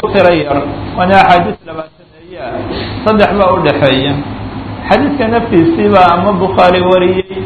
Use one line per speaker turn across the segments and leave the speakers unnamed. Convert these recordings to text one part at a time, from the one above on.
tiro yar waana axaadiis labaataneeya saddex baa u dhexeeya xadiidka naftiisiiba ama bukhaari wariyey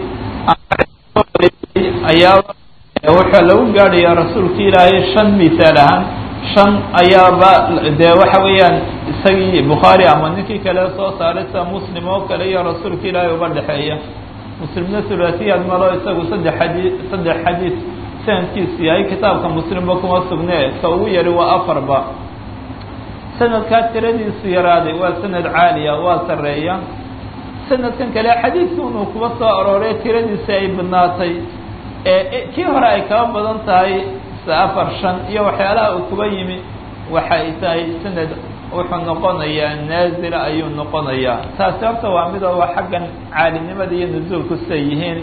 ayaa wuxuu lagu gaadhayaa rasuulka ilaahay shan misaal ahaan shan ayaaba dee waxa weeyaan isagii bukhaari ama ninkii kale soo saaray sida muslim oo kale iyo rasuulka ilaahay uba dhexeeya muslimna hulaasiyaad malo isagu saddex xadii saddex xadiis sanadkiisu yahay kitaabka muslimba kuma sugne ka ugu yari waa afarba sanadkaa tiradiisu yaraaday waa sanad caaliya waa sareeya sanadkan kale xadiidka inuu kuba soo arooray tiradiisi ay badnaatay ee kii hore ay kaba badan tahay sida afar shan iyo waxyaalaha uu kuba yimi waxa ay tahay sanad wuxuu noqonayaa naazila ayuu noqonayaa taasi horta waa midoo waa xaggan caalinimada iyo nusuulku siday yihiin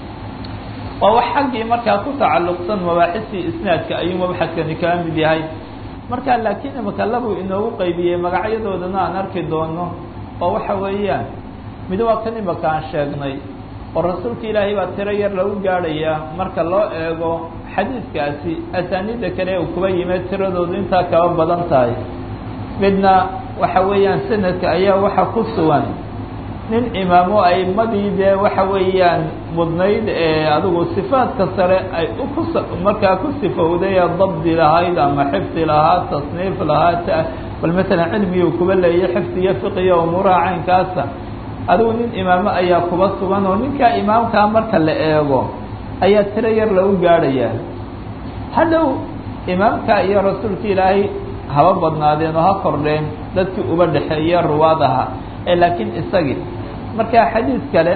waa wax xaggii markaa ku tacalluqsan mabaaxistii isnaadka ayuu mabxadkani kaga mid yahay marka laakiin imaka labuu inoogu qaybiyey magacyadoodana aan arki doono oo waxa weeyaan mid waa kan imaka aan sheegnay oo rasuulka ilaahay baa tiro yar lagu gaadhayaa marka loo eego xadiidkaasi asaaniidda kale uu kuba yimid tiradoodu intaa kaba badan tahay midna waxa weeyaan sanadka ayaa waxa ku sugan nin imaamo aimadii dee waxa weeyaan mudnayd ee adigu sifaadka sare ay ukus markaa ku sifowday ee dabdi lahayd ama xifdi lahaa tasniif lahaa bal masalan cilmigii kuba leeyay xifdi iyo fiqiyo umuuraha caynkaasa adigu nin imaamo ayaa kuba sugan oo ninkaa imaamkaa marka la eego ayaa tiro yar lagu gaadhayaa hadhow imaamka iyo rasuulka ilaahay haba badnaadeen oo ha kordheen dadkii uba dhexeeya ruwaad ahaa ee laakiin isagii marka xadiid kale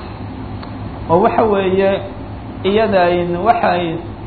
oo waxa weeye iyadayn waxay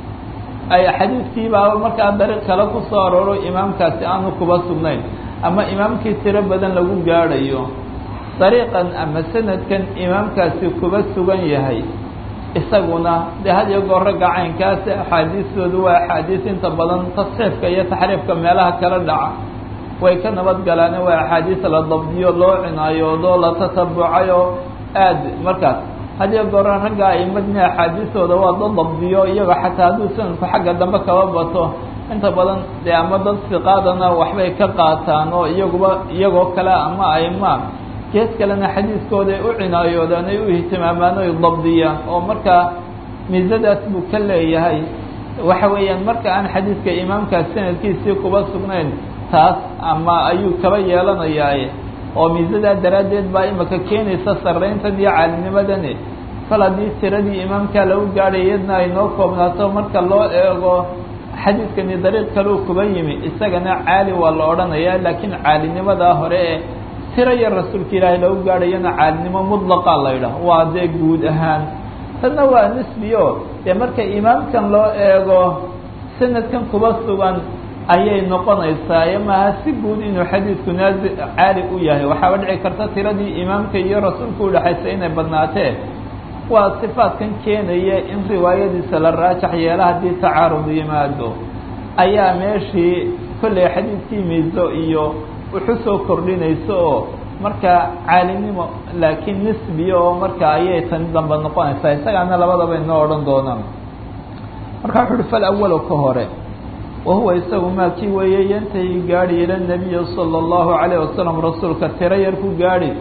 ay xadiidkiibaa markaa dariiq kale ku soo arooro imaamkaasi aanu kuba sugnayn ama imaamkii tiro badan lagu gaadhayo dariiqan ama sanadkan imaamkaasi kuba sugan yahay isaguna dee had iyo goor ragga caynkaasi axaadiistoodu waa axaadiis inta badan tasxiifka iyo taxriifka meelaha kala dhaca way ka nabad galaane waa axaadiis la dabdiyo loo cinaayoodo la tatabucayo aad markaas had iyo goora ragga aimadna axaadiistooda waa dad dabdiyo iyago xataa hadduu sanadku xagga dambe kaba bato inta badan dee ama dad siqaadana waxbay ka qaataan oo iyaguba iyagoo kale ama aima gees kalena xadiiskooda ay u cinaayoodaan ay u ihtimaamaan oy dabdiyaan oo markaa miisadaas buu ka leeyahay waxa weeyaan marka aan xadiidka imaamkaas sanadkiisii kuba sugnayn taas ama ayuu kaba yeelanayaaye oo miisadaa daraaddeed baa imaka keenaysa sarrayntan iyo caalinimadani kal haddii tiradii imaamkaa lagu gaadhay iyadna ay noo koobnaato marka loo eego xadiidkani dariiq kaleu kuba yimi isagana caali waa la odhanayaa laakiin caalinimadaa hore ee tiro yar rasuulka ilaahay lagu gaadhayana caalinimo mudlaqa la ydhaah waa dee guud ahaan tanna waa nisbiyo dee marka imaamkan loo eego sanadkan kuba sugan ayay noqonaysaa maaha si guud inuu xadiidku naazi caali u yahay waxaaba dhici karta tiradii imaamka iyo rasuulka udhexaysa inay badnaatee waa sifaadkan keenaya in riwaayadiisa la raajax yeela haddii tacaarud yimaado ayaa meeshii kolley xadiidkii miiso iyo wuxu soo kordhinayso oo marka caalinimo laakiin nisbiya oo marka ayay tani dambe noqonaysaa isagaana labadaba inoo odhan doonaan marka wuxu uhi fal awalo ka hore wahuwa isagu maa kii weeye yantahi gaadhi ila nabiyi sala allahu calayh wasalam rasuulka tiro yar ku gaadhi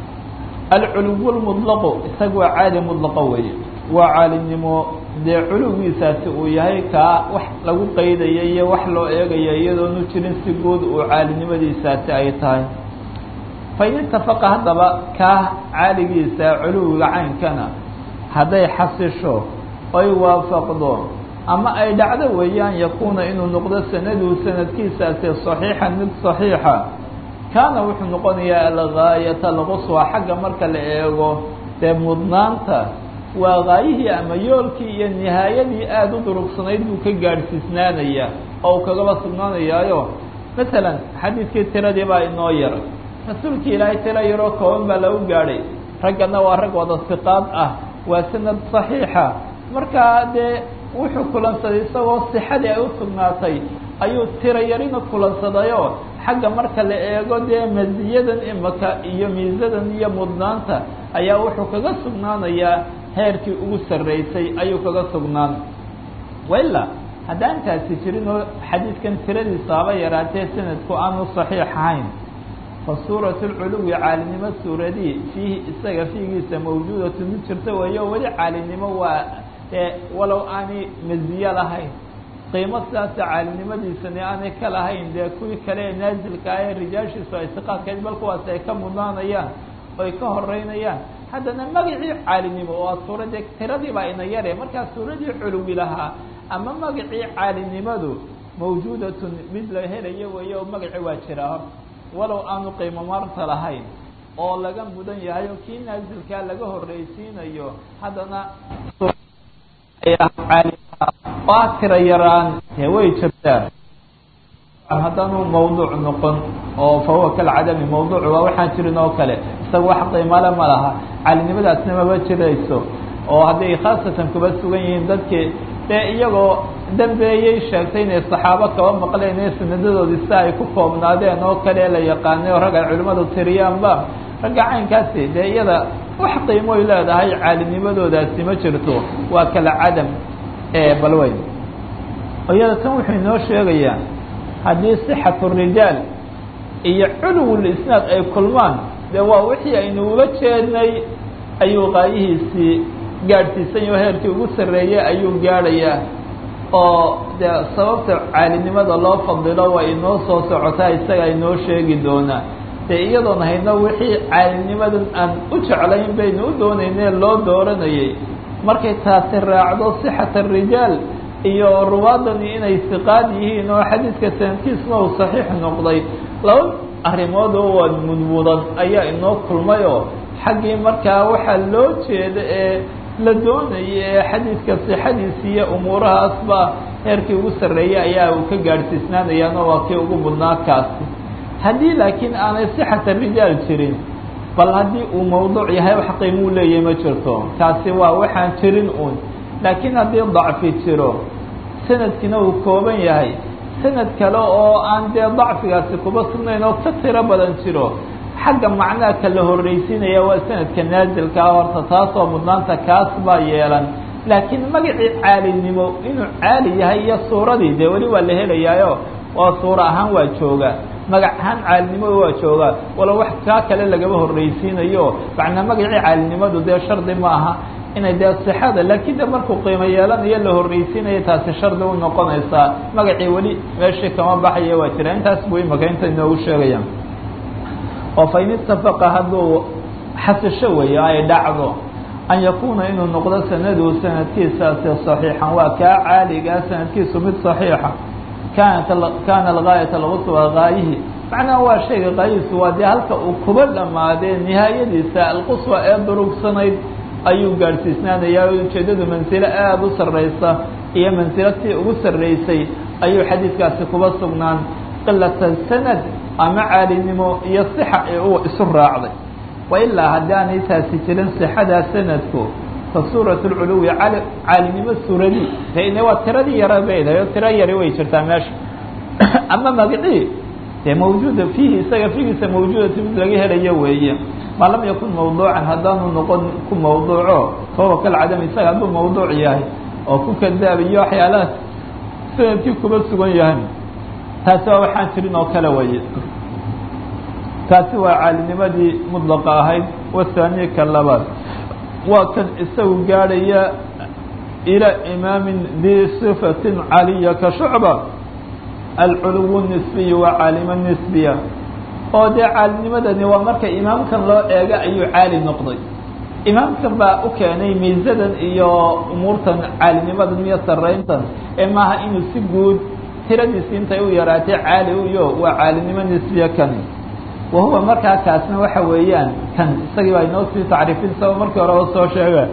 alculuw lmudlaqu isaga waa caali mudlaqa weeye waa caalinimo dee culuwiisaasi uu yahay kaa wax lagu qaydaya iyo wax loo eegaya iyadoonu jirin si guud uu caalinimadiisaasi ay tahay fain itafaqa haddaba kaa caaligiisa culuwiga caynkana hadday xasisho oy waafaqdo ama ay dhacdo weeyaan yakuuna inuu noqdo sanadu sanadkiisaasi saxiixan mid saxiixa kaana wuxuu noqonayaa algaayata alquswa xagga marka la eego dee mudnaanta waa gaayihii ama yoolkii iyo nihaayadii aada u durugsanayd buu ka gaadhsiisnaanaya oo uu kagaba sugnaanayaayo masalan xadiidkii tiradii baa inoo yar rasuulkii ilaahay tiro yaroo kooban baa lagu gaadhay raggana waa rag wada siqaad ah waa sanad saxiixa markaa dee wuxuu kulansaday isagoo sixadii ay u sugnaatay ayuu tiro yarina kulansadayoo xagga marka la eego dee masiyadan imaka iyo miisadan iyo mudnaanta ayaa wuxuu kaga sugnaanayaa heerkii ugu sarreysay ayuu kaga sugnaan waila haddaan taasi jirin oo xadiidkan tiradiisa haba yaraatee sanadku aanu saxiix ahayn fa suurat lculuwi caalinimo suuradii fiihi isaga fiigiisa mawjuudatu mid jirta weeyo weli caalinimo waa ee walow aanay maziye lahayn qiimo sidaasa caalinimadiisani aanay ka lahayn dee kuwii kale ee naasilka ah ee rijaashiisu ay siqaadkayd bal kuwaas ay ka mudnaanayaan oy ka horeynayaan haddana magacii caalinimo oo suuradee tiradii baa ina yare markaa suuradii culuwi lahaa ama magacii caalinimadu mawjuudatun mid la helayo weeye oo magaci waa jira hor walow aanu qiimo marta lahayn oo laga mudan yahay oo kii naasilkaa laga horreysiinayo haddana waa tira yaraan dee way jirtaa haddaanu mawduuc noqon oo fa huwa kalcadami mawduuc waa waxaan jirin oo kale isaga wax qiimale ma laha caalinimadaasna maba jirayso oo hadday khaasatan kuba sugan yihiin dadkii dee iyagoo dambeeyey sheegtay inay saxaabo kaba maqleen ee sanadadoodii si ay ku koobnaadeen oo kale la yaqaanay oo rag ay culimmadu tiriyaanba ragga caynkaasi dee iyada wax qiimoy leedahay caalinimadoodaasi ma jirto waa kala cadam ee balweyn iyada tan wuxuu inoo sheegayaa haddii sixatu rijaal iyo culuwul isnaad ay kulmaan dee waa wixii aynu uga jeednay ayuu qaayihiisii gaadhsiisan yaho heerkii ugu sarreeyey ayuu gaadhayaa oo dee sababta caalinimada loo fadilo waa inoo soo socotaa isaga inoo sheegi doonaa dee iyadoon hayno wixii caalinimadan aan u jeclayn baynu u doonaynee loo dooranayay markay taasi raacdo sixat arijaal iyo ruwaadani inay siqaad yihiin oo xadiidka sanadkiisna uu saxiix noqday laba arrimood oo waa mudmudan ayaa inoo kulmay oo xaggii markaa waxaa loo jeeda ee la doonayay ee xadiidka sixadiisi iyo umuurahaasba heerkii ugu sarreeyey ayaa uu ka gaadhsiisnaanayaano waa kii ugu mudnaa kaasi haddii laakiin aanay sixata rijaal jirin bal haddii uu mawduuc yahay wax qiimuu leeyahay ma jirto kaasi waa waxaan jirin uun laakiin haddii dacfi jiro sanadkiina uu kooban yahay sanad kale oo aan dee dacfigaasi kuba sugnayn oo ka tiro badan jiro xagga macnaha ka la horreysiinaya waa sanadka naasilkaa horta taasoo mudnaanta kaas baa yeelan laakiin magacii caalinimo inuu caali yahay iyo suuradii dee weli waa la helayaayo waa suuro ahaan waa jooga magac ahaan caalinimadu waa joogaa walo wax kaa kale lagaba horreysiinayo macnaa magacii caalinimadu dee shardi ma aha inay dee sixada laakiin de markuu qiimo yeelanayo la horreysiinayo taasi shardi u noqonaysaa magacii weli meeshii kama baxaya waa jira intaas buu imaka inta inoogu sheegaya oo fa in itafaqa hadduu xasisho weeye ay dhacdo an yakuuna inuu noqdo sanadu sanadkiisaasi saxiixan waa kaa caaligaa sanadkiisu mid saxiixa kaanat kaana algaayata alquswa gaayihi macnaha waa shayga qaayihiisu waa dee halka uu kuba dhammaadee nihaayadiisa alquswa ee durugsanayd ayuu gaadhsiisnaanayaa ujeeddadu mansilo aada u sarraysa iyo mansilatii ugu sarraysay ayuu xadiidkaasi kuba sugnaan qilata sanad ama caalinimo iyo sixa ee uu isu raacday wa ilaa haddaanay taasi jirin sixadaa sanadku fa suurat lculuwi al caalinimo suuradii dene waa tiradii yara baydahay oo tiro yari way jirtaa meesha ama magacii dee mawjuuda fiihi isaga fiigiisa mawjuudatu mid laga helayo weeye maa lam yakun mawduucan haddaanu noqon ku mawduuco fahuwa kalcadam isaga hadduu mawduuc yahay oo ku kadaabiyo waxyaalahaas sanadkii kuba sugan yahay taasi waa waxaan jirin oo kale weeye taasi waa caalinimadii mudlaqa ahayd wahaaniya ka labaad waa kan isagu gaadhaya ilaa imaamin dii sifatin caliya ka shucba alculuwu nisbiyu waa caalimo nisbiya oo dee caalinimadani waa marka imaamkan loo eego ayuu caali noqday imaamkan baa u keenay miisadan iyo umuurtan caalinimadan iyo sarrayntan ee maaha inuu si guud tiradiisi intay u yaraatay caali uyo waa caalinimo nisbiya kani wa huwa markaa kaasna waxa weeyaan kan isagii baa inoo sii tacriifin sao markii horeba soo sheega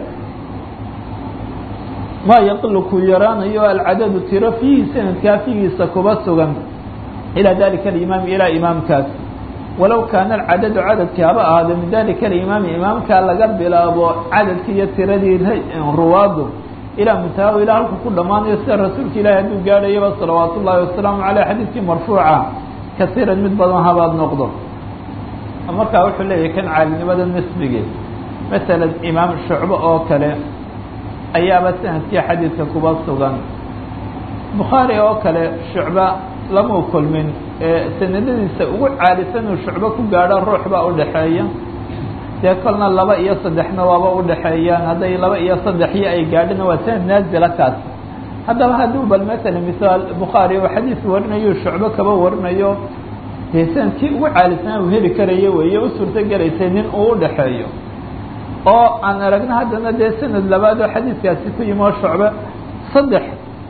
maa yaqilu ku yaraanayo alcadadu tiro fiihi sanadkaa figiisa kuba sugan ilaa dalika alimaami ilaa imaamkaas walow kaana alcadadu cadadkii haba ahaado min dalika alimaami imaamkaa laga bilaabo cadadkii iyo tiradii ruwaadu ilaa muntaha ilaa halku ku dhammaanayo sida rasuulka ilaahi hadduu gaadhayaba salawaatu ullaahi wasalaamu caleyh xadiidkii marfuuca kasiiran mid badan habaad noqdo markaa wuxuu leeyahay kan caalinimada nisbigii masalan imaam shucbo oo kale ayaaba sanadkii xadiidka kuba sugan bukhaari oo kale shucba lamau kulmin sanadadiisa ugu caalisan uu shucbo ku gaadho ruux baa udhaxeeya dee kolna laba iyo saddexna waaba udhaxeeyaan hadday laba iyo saddexyo ay gaadhina waa sanad naazila kaas haddaba hadduu bal matala misaal bukhaari oo xadiis warinayo shucbo kaba warinayo dee sanadkii ugu caalisanaa uu heli karayo weeye u suurto gelaysay nin uu udhaxeeyo oo aan aragno haddana dee sanad labaad oo xadiiskaasi ku yimi oo shucbe saddex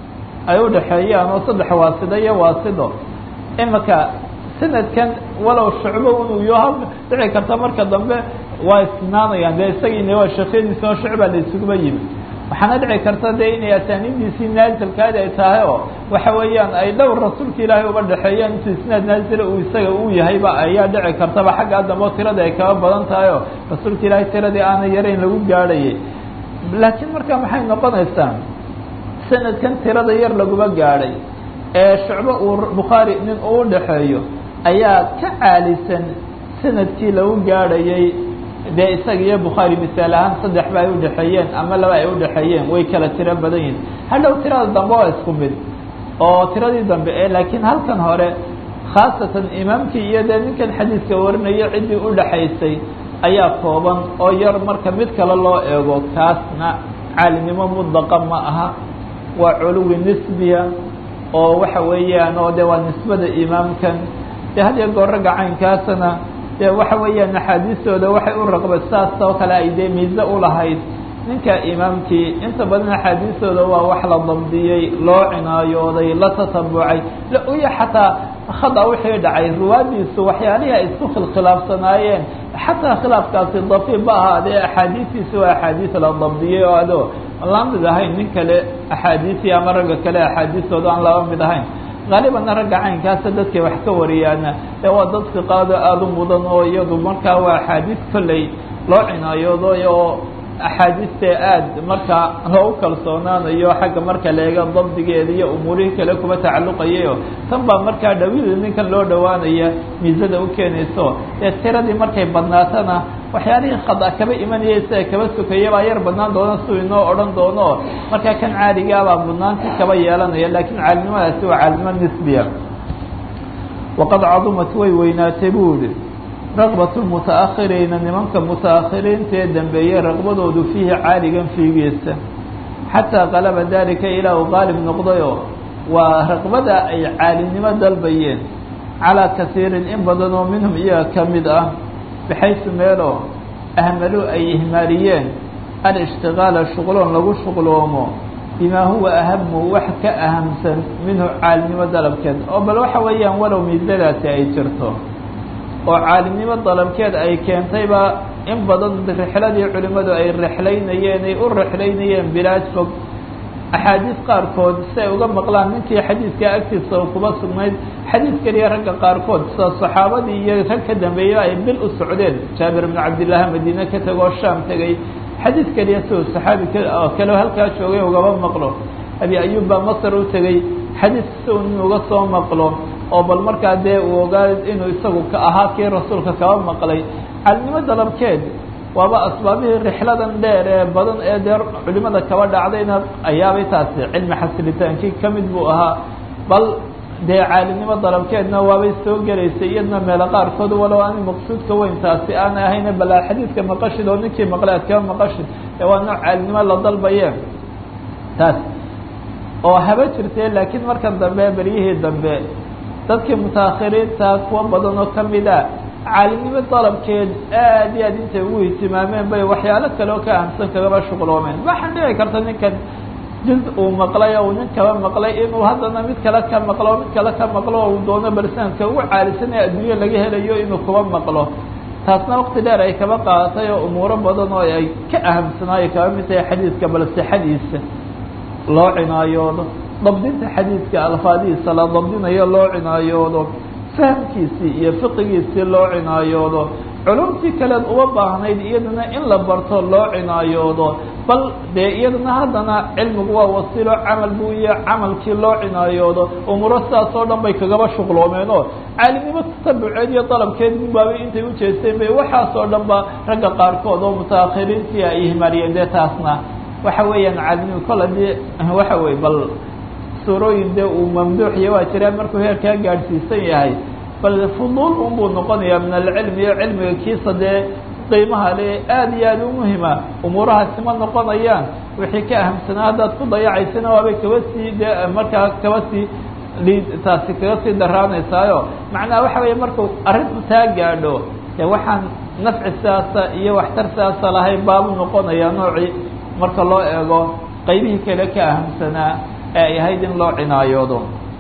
ay udhaxeeyaan oo saddex waasido iyo waasido imika sanadkan walow shucbo inuu yaha dhici karta marka dambe waa isnaanayaan dee isagiina waa sheekhyadiisi oo shucbaa la isuguba yimi waxaana dhici karta dee inay asaanidiisii naazilkaadi ay tahay oo waxa weeyaan ay dhowr rasuulka ilaahay uba dhexeeyaan intuu isnaad naazila uu isaga uu yahayba ayaa dhici kartaba xaggaa dambe oo tiradii ay kaba badan tahay oo rasuulka ilaahay tiradii aana yarayn lagu gaadhayay laakiin marka maxay noqonaysaa sanadkan tirada yar laguma gaadhay ee shucbo uu bukhaari nin uu udhaxeeyo ayaa ka caalisan sanadkii lagu gaadhayay dee isaga iyo bukhaari misaal ahaan saddex ba ay udhaxeeyeen ama laba ay udhaxeeyeen way kala tiro badan yihin hadhow tirada dambe waa isku mid oo tiradii dambe e laakiin halkan hore khaasatan imaamkii iyo dee ninkan xadiiska warinayo ciddii udhaxaysay ayaa kooban oo yar marka mid kale loo eego kaasna caalinimo mudlaqa ma aha waa culuwi nisbiya oo waxa weeyaan oo de waa nisbada imaamkan dee had iyo goor ragga caynkaasana dee waxa weeyaan axaadiistooda waxay u raqba saas oo kale ay dee miise ulahayd ninka imaamkii inta badan axaadiistooda waa wax la dabdiyey loo cinaayooday la tatabucay lauya xataa khada wixii dhacay ruwaadiisu waxyaalihii ay isku khilkhilaafsanaayeen xataa khilaafkaasi dafiib ba ahaadee axaadiistiisa waa axaadiis la dabdiyey oo ado la mid ahayn nin kale axaadiisii ama ragga kale axaadiistooda aan laba mid ahayn haalibanna ragga caynkaasa dadkay wax ka wariyaana ee waa dad fiqaado aada u mudan oo iyadu markaa waa axaadiis kolley loo cinaayooday oo axaadiistee aada markaa loogu kalsoonaanayo xagga marka leega dabdigeeda iyo umuurihii kale kuba tacalluqayayo tan baa markaa dhawida ninkan loo dhowaanaya miisada u keenayso ee tiradii markay badnaatana waxyaalihii khada kaba imanaya sida kaba sukaya baa yar badnaan doona siuu inoo odhan doono markaa kan caaligaabaa mudnaanti kaba yeelanaya laakiin caalinimadaasi waa caalinimo nisbiya waqad cadumat way weynaatay buu yihi raqbat lmutaakhiriina nimanka mutaakhiriinta ee dambeeyey raqbadoodu fiihi caaligan fiigiisa xataa qalaba dalika ilaa uu qaalib noqdayo waa raqbada ay caalinimo dalbayeen calaa kasiirin in badan oo minhum iyaga ka mid ah baxaysu meeloo ahmaluu ay ihmaaliyeen alishtigaala shuqloon lagu shuqloomo bimaa huwa ahamu wax ka ahamsan minhu caalinimo dalabkeed oo bal waxa weeyaan walow miisadaasi ay jirto oo caalimnimo dalabkeed ay keentayba in badan rixladii culimmadu ay rexlaynayeen ay u rexlaynayeen bilaad fog axaadiis qaarkood si ay uga maqlaan ninkii xadiidka agtiisa oo kuba sugnayd xadiis keliya ragga qaarkood sida saxaabadii iyo rag ka dambeeya ay bil u socdeen jaabir bnu cabdillaahi madiine ka tegoo shaam tegey xadiis keliya siuu saxaabi kale halkaa joogay ugaba maqlo abi ayub baa masar u tegey xadiis si uu nin uga soo maqlo oo bal markaa dee uu ogaa inuu isagu ka ahaa kii rasuulka kaba maqlay caalinimo dalabkeed waaba asbaabihii rixladan dheer ee badan ee dee culimada kaba dhacdayna ayaabay taasi cilmi xasilitaankii ka mid buu ahaa bal dee caalinimo dalabkeedna waabay soo gelaysay iyadna meelo qaarkood walow aan maqsuudka weyn taasi aan ahayna bal xadiidka maqashid oo ninkii maqlay aad kaba maqashid ee waa nooc caalinimo la dalbaye taas oo haba jirtee laakiin markan dambe beryihii dambe dadkii mutaakhiriinta kuwa badan oo ka mid a caalimnimo dalabkeed aad iyo aad intay ugu ihtimaameen bay waxyaalo kale oo ka ahamsan kagaba shuqloomeen waxaan dhici karta ninkan juz uu maqlay oo uu nin kaba maqlay inuu haddana mid kale ka maqlo mid kale ka maqlo oo uu doono barsanadka ugu caalisan ee adduunye laga helayo inuu kuba maqlo taasna wakti dheer ay kaba qaadatay oo umuuro badan oo ay ka ahamsanaayo kaba mid tahay xadiidka bal sixadiisa loo cinaayoodo dabdinta xadiidka alfaadihiisa la dabdinayo loo cinaayoodo fahamkiisii iyo fiqigiisii loo cinaayoodo culumtii kaleed uma baahnayd iyadana in la barto loo cinaayoodo bal dee iyadana haddana cilmigu waa wasiilo camal buu iyo camalkii loo cinaayoodo umuuro sidaas oo dhan bay kagaba shuqloomeen oo caalimnimo tasabuceed iyo dalabkeed baabay intay u jeesteen bay waxaas oo dhan ba ragga qaarkood oo mutaakhiriintii ay ihmaaliyeen dee taasna waxa weeyaan caalimnimo kol haddii waxa weye bal suurooyin dee uu mamduuxiya waa jiraan markuu heerkaa gaadhsiisan yahay bal fuduul unbuu noqonayaa min alcilmi iyo cilmiga kiisa dee qiimaha le aada iyo aada u muhima umuurahaasi ma noqonayaan wixii ka ahamsanaa haddaad ku dayacaysana waabay kaba sii dee markaa kaba sii liid taasi kaga sii daraanaysaayo macnaha waxa weeye markuu arrintu taa gaadho dee waxaan nafci sidaasa iyo waxtar sidaasa lahayn baabu noqonayaa noocii marka loo eego qaybihii kale ka ahamsanaa ee ay ahayd in loo cinaayoodo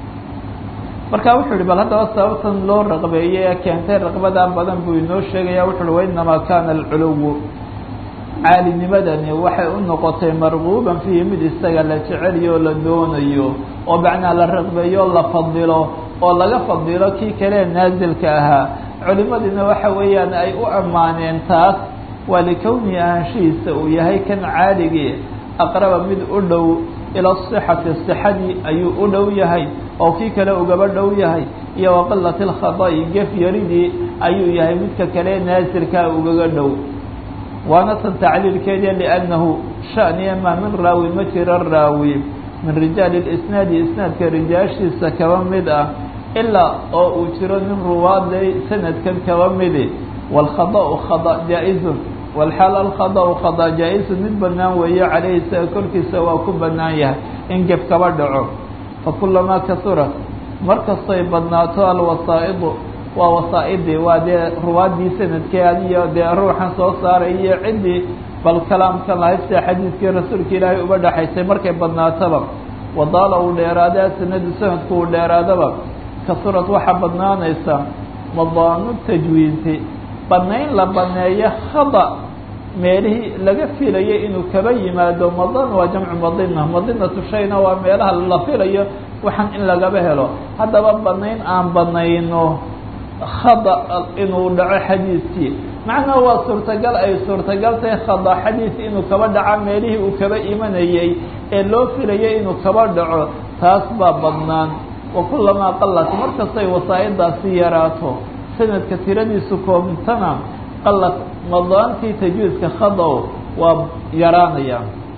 marka wuxuu yihi bal haddaba sababtan loo raqbeeyey ee keentay raqbadaa badan buu inoo sheegaya wuxu uhi wainamaa kana alculuwu caalinimadani waxay u noqotay marguuban fiihi mid isaga la jeceliyo la doonayo oo macnaa la raqbeeyo la fadilo oo laga fadilo kii kalee naasilka ahaa culimadiina waxa weeyaan ay u ammaaneen taas waa likownihi ahaanshihiisa uu yahay kan caaligii aqraba mid u dhow ila sixati sixadii ayuu u dhow yahay oo kii kale ugaba dhow yahay iyo waqilati lkhada'i gef yaridii ayuu yahay midka kale naasirkaa ugaga dhow waana tan tacliilkeeda liannahu shaniya maa min raawi ma jiro raawi min rijaali lisnaadi isnaadka rijaashiisa kaba mid ah ilaa oo uu jiro nin ruwaadley sanadkan kaba midi waalkhada'u khada jaa-izun walxaal alkhada'u khada jaa-izun mid bannaan weeye caleyhi isaga korkiisa waa ku bannaan yahay in gef kaba dhaco fakulamaa kasurat markastay badnaato alwasaa'idu waa wasaa-idii waa dee ruwaaddii sanadkeed iyo dee ruuxan soo saaray iyo ciddii bal kalaamkan lahayd sida xadiidkii rasuulka ilaahay uba dhexaysay markay badnaataba wadaala uu dheeraada sanadu sanadku uu dheeraadaba kasurad waxaa badnaanaysa madaanu tajwiinti banayn la baneeyo khada meelihii laga filayo inuu kaba yimaado madan waa jamcu madina madinatu shayna waa meelaha la filayo waxaan in lagaba helo haddaba banayn aan banayno khada inuu dhaco xadiidkii macnaha waa suurtagal ay suurtagal tahay khada xadiid inuu kaba dhaco meelihii uu kaba imanayey ee loo filayay inuu kaba dhaco taas baa badnaan wa kulamaa qalat markastay wasaa'idaasi yaraato sanadka tiradiisu koobtana qalat madaantii tajwiidka khadow waa yaraanaya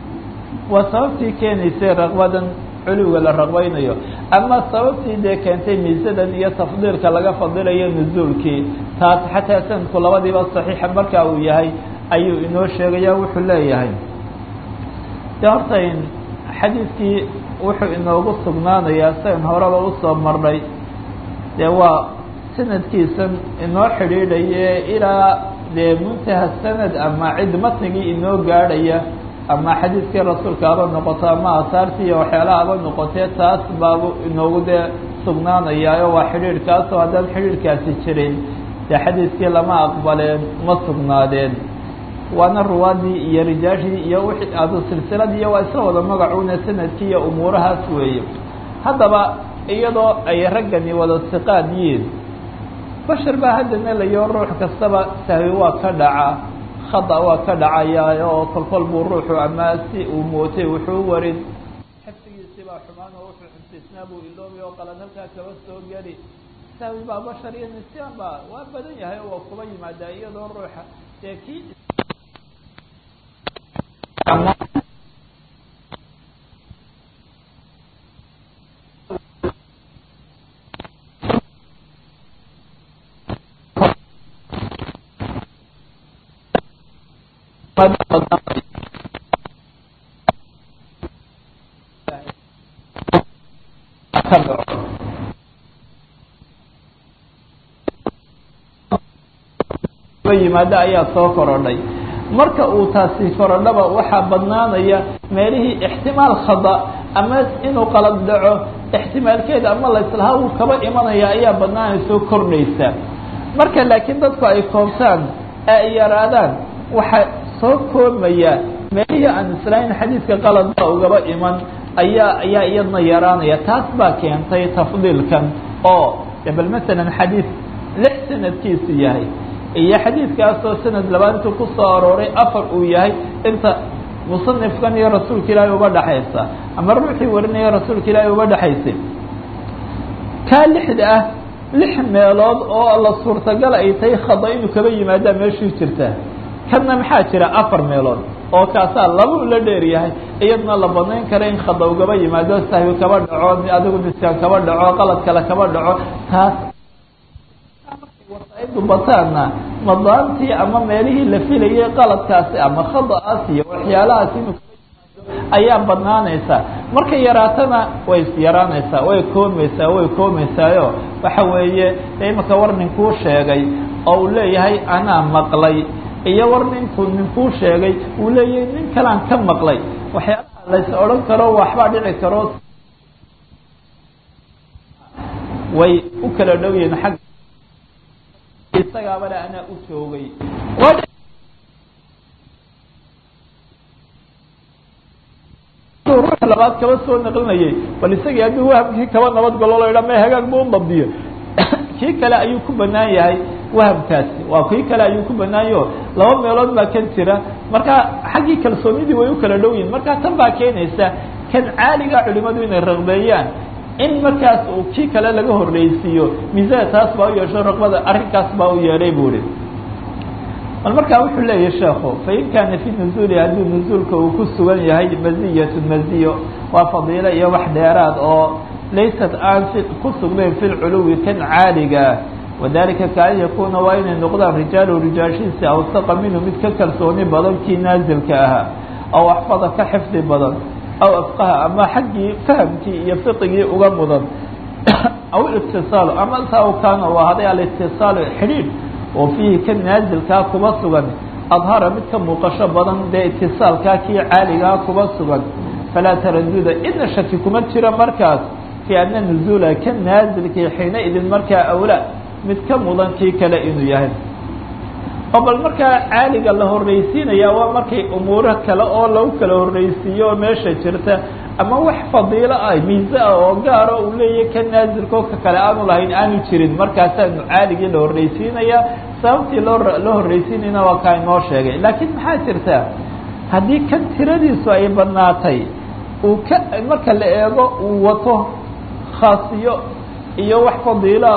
waa sababtii keenaysay raqbadan culuwiga la raqbaynayo ama sababtii dee keentay miisadan iyo tafdiilka laga fadilayo nuzuulkii taas xataa sanadku labadiiba saxiixa markaa uu yahay ayuu inoo sheegaya wuxuu leeyahay de horta xadiidkii wuxuu inoogu sugnaanayaa sian horeba usoo marnay dee waa sanadkiisan inoo xidhiidhaye ilaa dee muntaha sanad ama cid matnigii inoo gaadhaya ama xadiidkii rasuulka haba noqoto ama asaartii iyo waxyaalaha haba noqotee taas baabu inoogu dee sugnaanayaayo waa xidhiidhkaasoo haddaan xidhiidhkaasi jirin dee xadiidkii lama aqbaleen ma sugnaadeen waana ruwaadii iyo rijaashii iyo wixii adu silsiladii iyo waa isla wada magacuuna sanadkii iyo umuurahaas weeye haddaba iyadoo ay raggani wada siqaad yihiin bashar baa hadda meelayo ruux kastaba sahwi waa ka dhaca khada waa ka dhacayaa oo kolkol buu ruuxu ama si uu mootay wuxuu warin xifdigiisii baa xumaan oo wuxuu xifdisnaa buu iloobi oo qalan halkaa kaba soo geli sahwi baa bashar iyo nisyaan baa waa badan yahay oo waa kuba yimaadaa iyadoo ruuxa dee kii yimaado ayaa soo korodhay marka uu taasi korodhaba waxaa badnaanaya meelihii ixtimaal khada ama inuu qalad dhaco ixtimaalkeeda ama laislahaa uu kaba imanaya ayaa badnaanaysoo kordhaysa marka laakiin dadku ay koobtaan ee ay yaraadaan waxaa soo koobmaya meelihii aan islahayn xadiidka qalad baa ugaba iman ayaa ayaa iyadna yaraanaya taas baa keentay tafdiilkan oo bal masalan xadiid lix sanadkiisu yahay iyo xadiidkaasoo sanad labaantu ku soo arooray afar uu yahay inta musanifkan iyo rasuulka ilaahay uba dhexaysa ama ruuxii warinaya rasuulka ilaahay uba dhexaysay kaa lixda ah lix meelood oo la suurtagal ay tahay khada inuu kaba yimaadaa meeshii jirta kanna maxaa jira afar meelood oo kaasaa laba ula dheer yahay iyadna la banayn kara in khada ugaba yimaado sahwi kaba dhaco adigu niskaan kaba dhaco qalad kale kaba dhaco taas wasaa'idu bataana madaantii ama meelihii la filayay qaladkaasi ama khada'aas iyo waxyaalahaas inuu ayaa badnaanaysaa markay yaraatana way yaraanaysaa way koomaysaa way koomaysaayo waxa weeye imaka war ninkuu sheegay oo uu leeyahay anaa maqlay iyo war ninkuu ninkuu sheegay uu leeyahay nin kalaan ka maqlay waxyaalaha lays odhan karo waxbaa dhici karo way u kala dhow yihiin xagga isagaabale anaa u joogay ruux labaad kaba soo naqlinayay bal isagii haddii wahamkii kaba nabad galo la yidhaa ma hagaag bu udabdiyo kii kale ayuu ku banaan yahay wahamkaasi waa kii kale ayuu ku banaanyaho laba meelood baa kan jira marka xaggii kalsoonidii way u kala dhow yihin marka tan baa keenaysa kan caaliga culimadu inay raqbeeyaan in markaas uu kii kale laga horreysiiyo miisada taas baa u yeesho raqbada arrinkaas baa u yeedhay bu ihi bal markaa wuxuu leeyahay sheekhu fain kaana fi nuzuuli haddii nuzuulka uu ku sugan yahay maziyatu maziyo waa fadiilo iyo wax dheeraad oo laysat aan ku sugnayn fi lculuwi kan caaligaa wadalika kaan yakuuna waa inay noqdaan rijaalu rijaashiisi awsaqa minhu mid ka kalsooni badan kii naazilka ahaa aw axfada ka xifdi badan aw afqaha ama xaggii fahamkii iyo fiqigii uga mudan aw itisaalu ama saa kaana u ahaday alitisaalu xidhiidh oo fiihi ka naazilkaa kuba sugan adhara mid ka muuqasho badan dee itisaalkaa kii caaligaa kuba sugan falaa taraduda idna shaki kuma jiro markaas fii ana nuzuula ka naazilkii xiina idin markaa awlaa mid ka mudan kii kale inuu yahay oo bal markaa caaliga la horreysiinaya waa markay umuuro kale oo lagu kala horreysiiyo oo meesha jirta ama wax fadiilo ah miise ah oo gaaro uu leeyahay ka naazilko ka kale aanu lahayn aanu jirin markaasaanu caaligii la horreysiinaya sababtii loo loo horreysiinayna waa kaa inoo sheegay laakiin maxaa jirta haddii kan tiradiisu ay badnaatay uu ka marka la eego uu wato khaasiyo iyo wax fadiiloa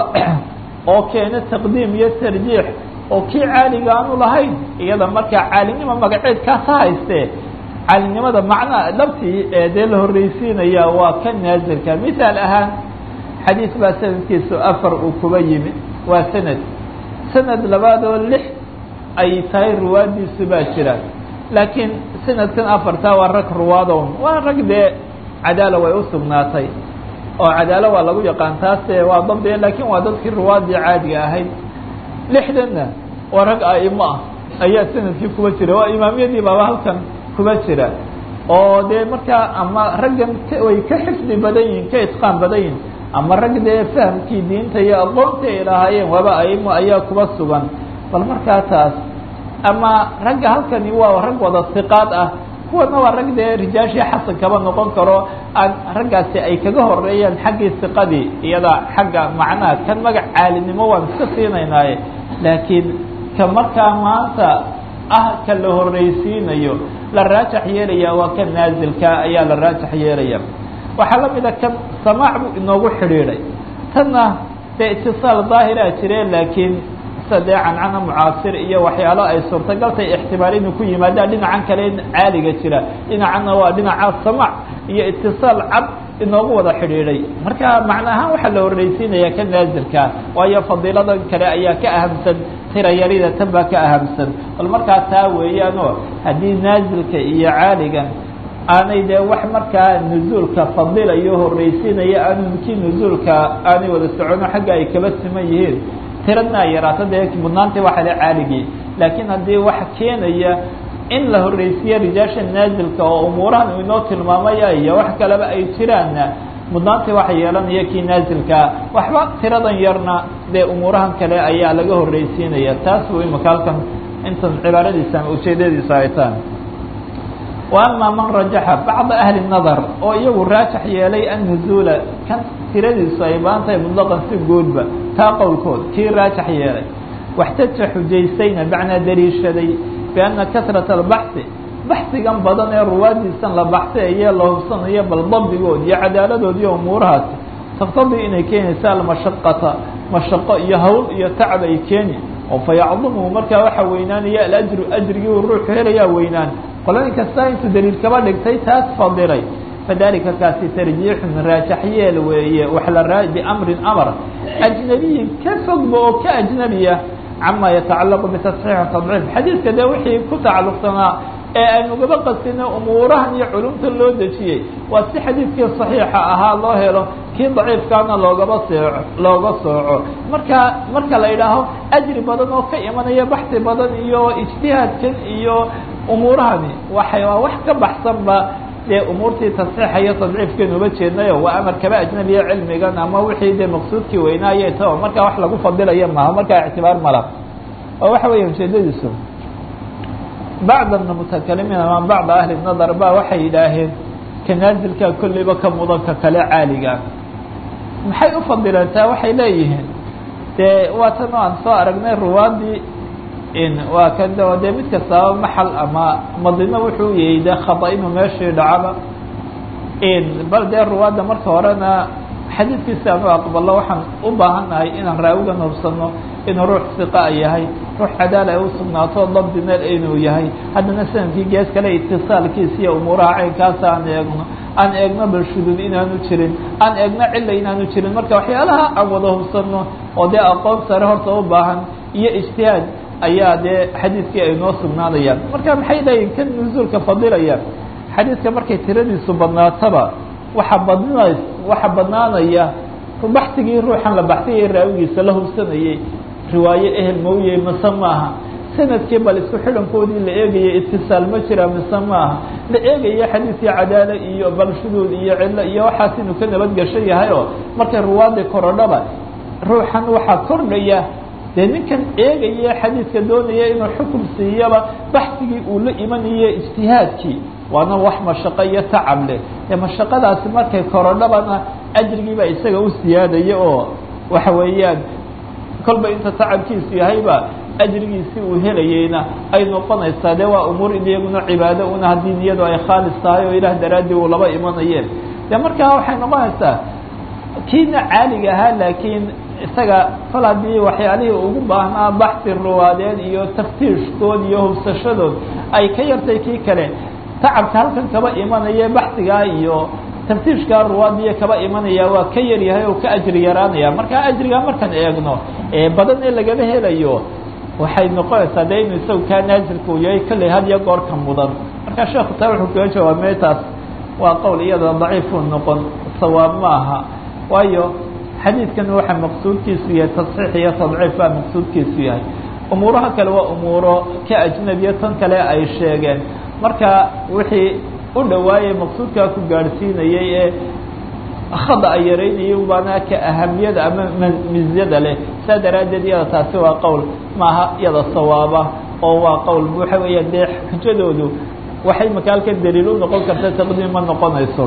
oo keena taqdiim iyo tarjiix oo kii caaliga aanu lahayn iyada markaa caalinimo magaceed kaasa haystee caalinimada macnaa dhabtii ee dee la horreysiinaya waa ka naazilka mithaal ahaan xadiis baa sanadkiisu afar uu kuba yimi waa sanad sanad labaad oo lix ay tahay ruwaadiisu baa jira laakiin sanadkan afartaa waa rag ruwaadown waa rag dee cadaala way u sugnaatay oo cadaalo waa lagu yaqaan taase waa dabdiya laakiin waa dadkii ruwaadii caadiga ahayd lixdanna waa rag aimo ah ayaa sanadkii kuba jira waa imaamiyadii baaba halkan kuba jira oo dee markaa ama raggan way ka xifdi badan yihin ka itqaan badan yihin ama rag dee fahamkii diinta iyo aqoontii ay lahaayeen waaba aimo ayaa kuba sugan bal markaa taas ama ragga halkani waa rag wada siqaad ah kuwana waa rag dee rijaashii xasan kaba noqon karo aan raggaasi ay kaga horeeyaan xaggii siqadii iyada xagga macnaha kan magac caalinimo waan iska siinaynaaye laakiin ka markaa maanta ah ka la horreysiinayo la raajax yeelaya waa ka naazilka ayaa la raajax yeelaya waxaa la mida kan samaac buu inoogu xidhiidhay tanna dee itisaal daahiraa jire laakiin sadee cancana mucaasir iyo waxyaalo ay suurtagaltay ixtimaal inuu ku yimaadaan dhinacan kale in caaliga jira dhinacanna waa dhinaca samaac iyo itisaal cad inoogu wada xidhiidhay marka macna ahaan waxaa la horreysiinaya ka naazilka waayo fadiiladan kale ayaa ka ahamsan tirayarida tan baa ka ahamsan bal markaa taa weeyaanoo haddii naazilka iyo caaligan aanay dee wax markaa nuzuulka fadilayo horreysiinaya aanu kii nuzuulka aanay wada socono xagga ay kaba siman yihiin tiradna ay yaraato dee mudnaantii waxa le caaligii laakiin haddii wax keenaya in la horreysiiyo rijaasha naazilka oo umuurahan uu inoo tilmaamaya iyo wax kaleba ay jiraanna mudnaantii waxa yeelanaya kii naazilka waxba tiradan yarna dee umuurahan kale ayaa laga horreysiinaya taas buu imika halkan intan cibaaradiisa ama ujeedadiisa ay tahay wa ama man rajaxa bacda ahli nadar oo iyagu raajax yeelay annuzuula kan tiradiisu ay baan tahay mutlaqan si guudba taa qowlkood kii raajax yeelay waxtaja xujaystayna macnaa daliishaday bianna kasrata albaxhi baxsigan badan ee ruwaadiisan la baxsayaye la hubsanayo bal dabdigood iyo cadaaladood iyo umuurahaasi taktadii inay keenaysa almashaqata mashaqo iyo hawl iyo tacab ay keeni oo fa yacdumuhu markaa waxaa weynaanaya alajru ajrigii uu ruuxu helayaa weynaan qolooyin kasta intuu daliil kaba dhigtay taas fadilay fadalika kaasi tarjiixun raajax yeel weeye wax la raa biamrin amar ajnabiyin ka fogba oo ka ajnabiya cama yatacalaqu bitasxiix tadciif xadiidka dee wixii ku tacalluqsanaa ee aynugaba qasina umuurahan iyo culumta loo dejiyey waa si xadiidkii saxiixa ahaa loo helo kii daciifkaana loogaba seeco looga sooco marka marka la yidhaaho ajri badan oo ka imanaya baxsi badan iyo ijtihaadkan iyo umuurahani waxay waa wax ka baxsanba dee umuurtii tasxiixa iyo tadciifkeenu uba jeednayo waa amar kaba ajnabiya cilmigan ama wixii dee maqsuudkii weynaaye ta markaa wax lagu fadilaya maaha markaa ictibaar mala oo waxa weya ujeedadiisu bacd mutakalimiin ama bacda ahli nadar ba waxay yidhaaheen kanaazilka kolleyba ka mudanka kale caaliga maxay u fadilantaa waxay leeyihiin dee waa tan oo aan soo aragnay ruwaadii waa kan dee mid kastaaba maxal ama madino wuxuu yahay de khada inuu meeshii dhacaba bal dee ruwaadda marka horena xadiidkiisi aanu aqbalo waxaan u baahannahay inaan raawigan hubsano inuu ruux siqa yahay ruux cadaala ay usugnaato dabdi meel inuu yahay haddana sanadkii gees kale itisaalkiisa iyo umuuraha caynkaasa aan eegno aan eegno bal shuduud inaanu jirin aan eegno cilla inaanu jirin marka waxyaalaha aan wada hubsano oo dee aqoon sare horta u baahan iyo ijtihaad ayaa dee xadiidkii ay noo sugnaanayaan marka maxay leeyihin kan nusuulka fadilaya xadiidka markay tiradiisu badnaataba waxa badnays waxa badnaanaya baxsigii ruuxan la baxsiyay raawigiisa la hubsanayay riwaaye ehel mawye mise maaha sanadkii bal isku xidhankoodii la eegaya itisaal ma jira mise maaha la eegaya xadiidkii cadaala iyo bal shuduud iyo cillo iyo waxaas inuu ka nabadgesho yahay oo markay ruwaadii korodhaba ruuxan waxaa kordhaya dee ninkan eegaya xadiidka doonaya inuu xukum siiyaba baxsigii uu la imanayo ijtihaadkii waana wax mashaqo iyo tacab leh ee mashaqadaasi markay korodhabana ajrigiibaa isaga u siyaadaya oo waxa weeyaan kolba inta tacabkiisu yahayba ajrigiisi uu helayeyna ay noqonaysaa dee waa umuur iyaguna cibaado una haddii niyadu ay khaalis tahay oo ilaah daraaddii uu laba imanayeen dee markaa waxay noqonaysaa kiina caaliga ahaa laakiin isaga kol haddii waxyaalihii ugu baahnaa baxsi ruwaadeed iyo taftiishkood iyo hubsashadood ay ka yartay kii kale tacabka halkan kaba imanaya baxsigaa iyo taftiishkaa ruwaadiya kaba imanaya waa ka yaryahay oo ka ajri yaraanaya markaa ajrigaa markaan eegno ee badan ee lagaba helayo waxay noqonaysaa dee inuu isagu kaa naazilka uu yahay kolley had iyo goor ka mudan markaa sheekhu taa wuxuu kaga jawaabmay taas waa qowl iyada daciifuu noqon sawaab ma aha waayo xadiidkan waxa maqsuudkiisu yahay tasxiix iyo tadciif baa maqsuudkiisu yahay umuuraha kale waa umuuro ka ajnabiya tan kale ay sheegeen marka wixii u dhawaayay maqsuudkaa ku gaadhsiinayay ee khada ay yaraynayay baana ka ahamiyada ama mizyada leh saa daraaddeed iyada taasi waa qowl maaha iyada sawaaba oo waa qowl waxa weeya dee xujadoodu waxay makaalkan daliil u noqon karta taqdiim ma noqonayso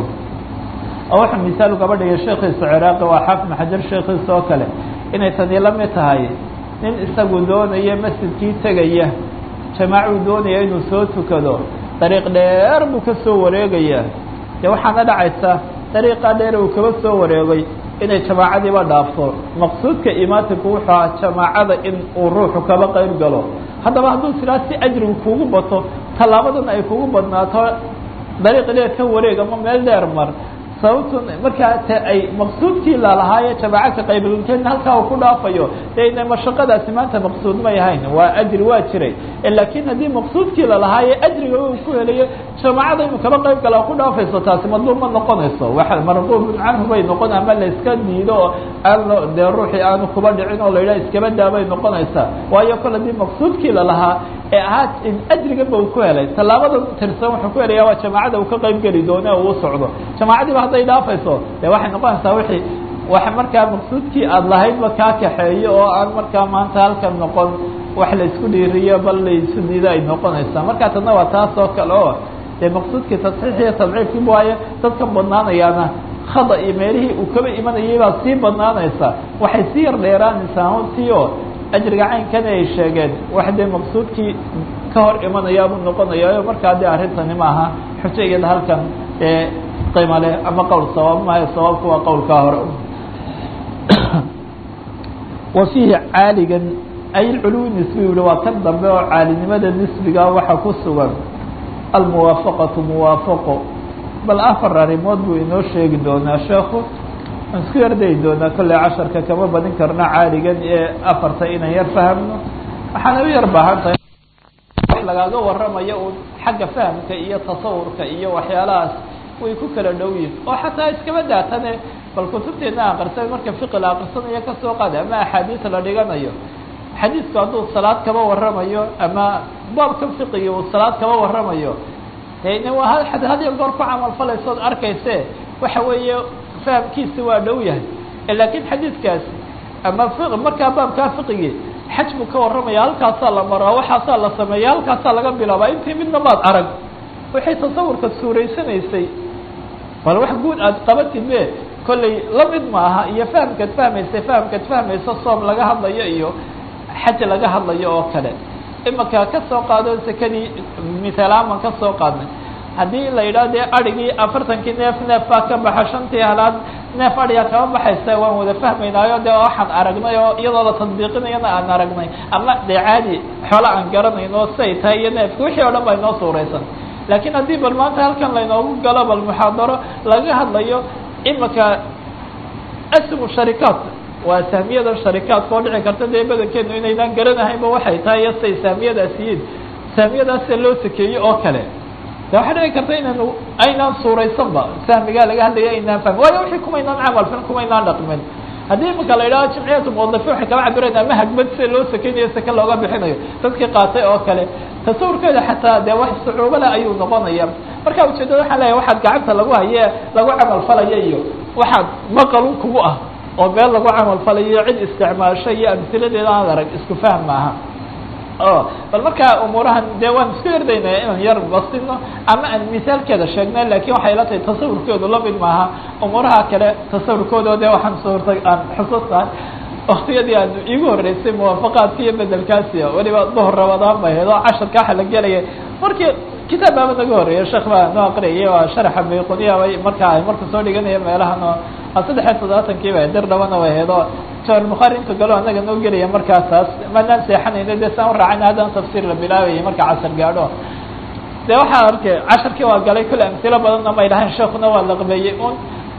oo wuxuu misaal ugaba dhigay sheekiisa ciraaqi waa xaafid xajar sheekiisa oo kale inay tani la mid tahay nin isagu doonaya masjidkii tegaya jamaacuu doonaya inuu soo tukado dariiq dheer buu ka soo wareegaya dee waxaana dhacaysa dariiqaa dheer uu kaba soo wareegay inay jamaacadiiba dhaafto maqsuudka imaatinku wuxuu aha jamaacada in uu ruuxu kaba qayb galo haddaba hadduu sidaa si ajrigu kugu bato tallaabadan ay kugu badnaato dariiq dheer ka wareeg ama meel dheer mar sababtu markaa te ay maqsuudkii lalahaaye jamaaca ka qaybalkeedna halkaa uu ku dhaafayo dee mashaqadaasi maanta maqsuud may ahayn waa ajri waa jiray laakiin haddii maqsuudkii lalahaaye ajriga uu ku helayo jamaacada inuu kaba qayb gala ku dhaafayso taasi madluub ma noqonayso waa marduubun canhu bay noqon ama la iska diido oo aan lo dee ruuxii aanu kuba dhicin oo la yidhaha iskaba daabay noqonaysaa waayo kol haddii maqsuudkii lalahaa ee ahaa ajriganba uu ku helay tallaabada tirsan wuxuu ku helaya waa jamaacada uu ka qayb geli doona uu socdo jamaacadiiba hadday dhaafayso dee waxay noqonaysaa wixii wax markaa maqsuudkii aada lahaydba kaa kaxeeyo oo aan markaa maanta halkan noqon wax la isku dhiiriyo bal la isu diido ay noqonaysaa markaa tadna waa taas oo kale oo dee maqsuudkii tasxiix iyo tadciifkii waaye dadka badnaanayaana khada iyo meelihii uu kaba imanayay baa sii badnaanaysa waxay sii yar dheeraanaysaa runtii oo ajriga caynkani ay sheegeen wax dee maqsuudkii ka hor imanayaabuu noqonayaa markaa dee arrintani maaha xujo iyada halkan ee qiima leh ama qowl sawaab maayo sawaabku waa qowlkaa hore wa fiihi caaligan ay lculuwi nisbi yihi waa kan dambe oo caalinimada nisbiga waxa ku sugan almuwaafaqatu muwaafaqo bal afar arrimood buu inoo sheegi doonaa sheekhu aan isku yardayi doonaa kolley casharka kama badin karno caaligan ee afarta inaan yar fahamno waxaana u yar baahan tahay wax lagaaga waramayo uun xagga fahamka iyo tasawurka iyo waxyaalahaas way ku kala dhow yihin oo xataa iskaba daatane bal kutubteedna aqrisa marka fiqi la aqrisanayo kasoo qaada ama axaadiis la dhiganayo xadiidku hadduu salaad kaba waramayo ama baabka fiqiga uu salaad kaba waramayo n waa had hadiyo goor ku camal falaysood arkayse waxa weeye fahamkiisi waa dhow yahay laakiin xadiidkaasi ama markaa baabkaa fiqigii xaj buu ka warramaya halkaasaa la maraa waxaasaa la sameeya halkaasaa laga bilaabaa intii midna maad arag waxay tasawurka suuraysanaysay bal wax guud aad qabatid be kollay la mid maaha iyo fahamkaad fahmaysa fahamkaad fahmayso soom laga hadlayo iyo xaj laga hadlayo oo kale imaka ka soo qaado sekadii mithalaaman ka soo qaadnay haddii la yidhaah dee adrhigii afartankii neef neef baa ka baxa shantii halaad neef adhiga kama baxaysa waan wada fahmaynaayo dee waxaan aragnay oo iyadoo la tadbiiqinayana aan aragnay ama dee caadi xoolo aan garanayno say tahay iyo neefka wixii o dhan baa inoo suuraysan laakiin haddii bal maanta halkan laynoogu galo bal muxaadaro laga hadlayo imaka asmu sharikaat waa saamiyada sharikaadka oo dhici karta dee badankeenu inaynaan garanahaynba waxay tahay iyo say saamiyadaas yihiin saamiyadaasa loo sakeeyey oo kale de waxaa dhici karta inaynu aynaan suuraysanba sahmigaa laga hadlaya aynaan fahmin waayo wixii kumaynaan camal fin kumaynaan dhaqmin haddii imika la yidhaho jimciyatu muwadafiin waxay kaba cabirayn ama hagbad sida loo sakeynayo sake looga bixinayo dadkii qaatay oo kale tasawurkeeda xataa dee wax sucuubo leh ayuu noqonaya marka ujeedada waxaan leeyahay waxaad gacanta lagu haye lagu camal falaya iyo waxaad maqalun kugu ah oo meel lagu camal falayo cid isticmaasho iyo amsiladeeda aan arag isku fahm maaha o bal markaa umuurahan dee waan isku yardaynaya inaan yar bastino ama aan misaalkeeda sheegna lakin waxay la tahay tasawurkoodu lamid maaha umuuraha kale tasawurkooda dee waxaan suurta aan xusuusnahay waktiyadii aan iigu horeysay muwaafaqaadka iyo bedelkaasi weliba duhur rabadaan bay ahayd oo casharka waxa la gelaya markii kitaab baaba naga horeeya sheekh baa noo aqriyay waa sharaxa bayquniya bay markaa ay marka soo dhiganaya meelahan oo saddex iyo toddobaatankii ba dir dhabana way ahayd oo jawar bukhaari intu galo anaga noo gelaya markaasaas manaan seexanayna dee saan uraacayna haddana tafsiir la bilaabayay marka casar gaadho de waxaa arkay casharkii waa galay kolley amsilo badanna may dhahayn sheekuna waa laqbeeyey un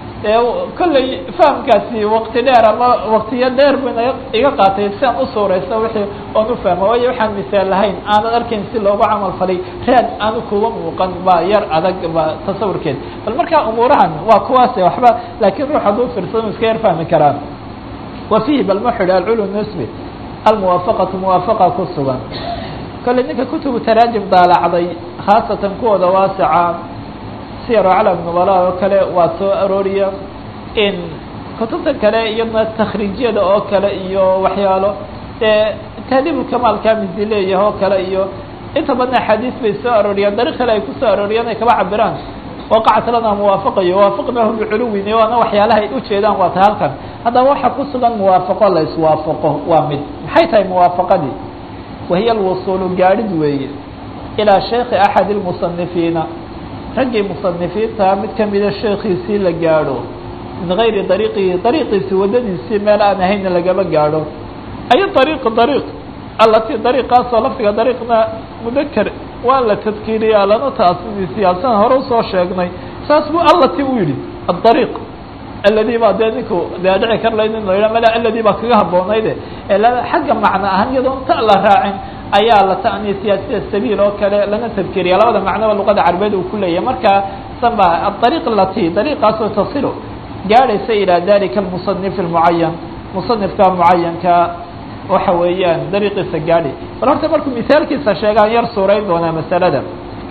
kolley fahamkaasi wakti dheer ama waktiyo dheer buna iga qaatay si aan usuurayso wixii oon ufahmo waayo waxaan misaal lahayn aanan arkayn si loogu camal falay raad aanu kuga muuqan ba yar adag ba tasawurkeed bal markaa umuurahan waa kuwaase waxba laakiin ruux hadduu firsado iska yar fahmi karaan wa fihi bal ma xidhi alculu nisbi almuwaafaqatu muwaafaqa ku sugan kolley ninka kutubu taraajim daalacday khaasatan kuwooda waasica siyar aclam nubala oo kale waa soo arooriya in kutubta kale iyadna takhriijyada oo kale iyo waxyaalo dee taadiibulkamaalka misi leeyahay oo kale iyo inta badan axaadiis bay soo arooriyaan dariiq kale ay kusoo arooriyaan ay kaba cabiraan waqacat lana muwaafaqayo waafaqnahu biculuwin waana waxyaalaha ay ujeedaan waa ta halkan haddaba waxaa ku sugan muwaafaqo la iswaafaqo waa mid maxay tahay muwaafaqadii wahiya alwusuulu gaadhid weeye ilaa sheekhi axad اlmusanifiina raggii musanifiinta mid kamida sheekiisii la gaadho min gayri dariiqihi dariiqiisi waddadiisii meel aan ahayna lagama gaadho ay dariiq dariiq alati dariiqaasoo lafdiga dariiqna mudaker waa la tadkiiriyaa lana taasisiyaasaan hore usoo sheegnay saas buu allati u yidhi adariiq aladi baa dee ninku dee dhici kar layd in la yidhaha mala aladi baa kaga haboonayde xagga macno ahaan iyadoon ta la raacin ayaa la ta'niisiyaa sida sabiil oo kale lana tadkiriya labada macnoba luqada carabeed uu ku leeyahay marka sanba adariiq lati dariiqaasoo tasilu gaadhaysa ilaa dalika almusanif almucayan musanifka mucayanka waxa weeyaan dariiqiisa gaadhi bal horta markuu misaalkiisa sheegaan yar suurayn doonaa masalada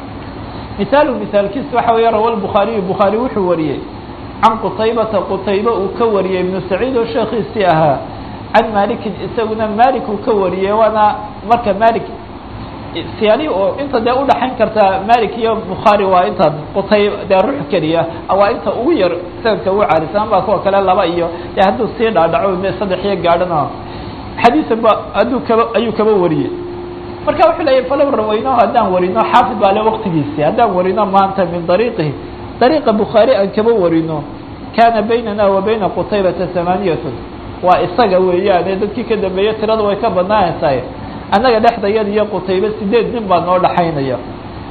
misaalu misaalkiisa waxa weya rawa lbukhaariyu bukhaari wuxuu wariyey can qutaybata qutayba uu ka wariyey ibnu saciid oo sheekiisii ahaa can malikin isaguna malik uu ka wariyey waana marka malik siyaali oo inta dee udhaxayn karta malik iyo bukhaari waa inta qutay dee ruux keliya waa inta ugu yar sanadka ugu caarisan baa kuwa kale laba iyo dee hadduu sii dhaadhaco saddex iyo gaadhana xadiisan ba hadduu kaba ayuu kaba wariyey marka wuxuu leeyahy falow rawayno haddaan warino xaafid baa le waqtigiisi haddaan warino maanta min dariiqihi dariiqa bukhaari aan kaba warino kaana baynana wa bayna qutaybata hamaaniyatun waa isaga weeyaane dadkii ka dambeeye tirada way ka badnaanaysaay annaga dhexdayada iyo qutaybe sideed nin baa noo dhaxaynaya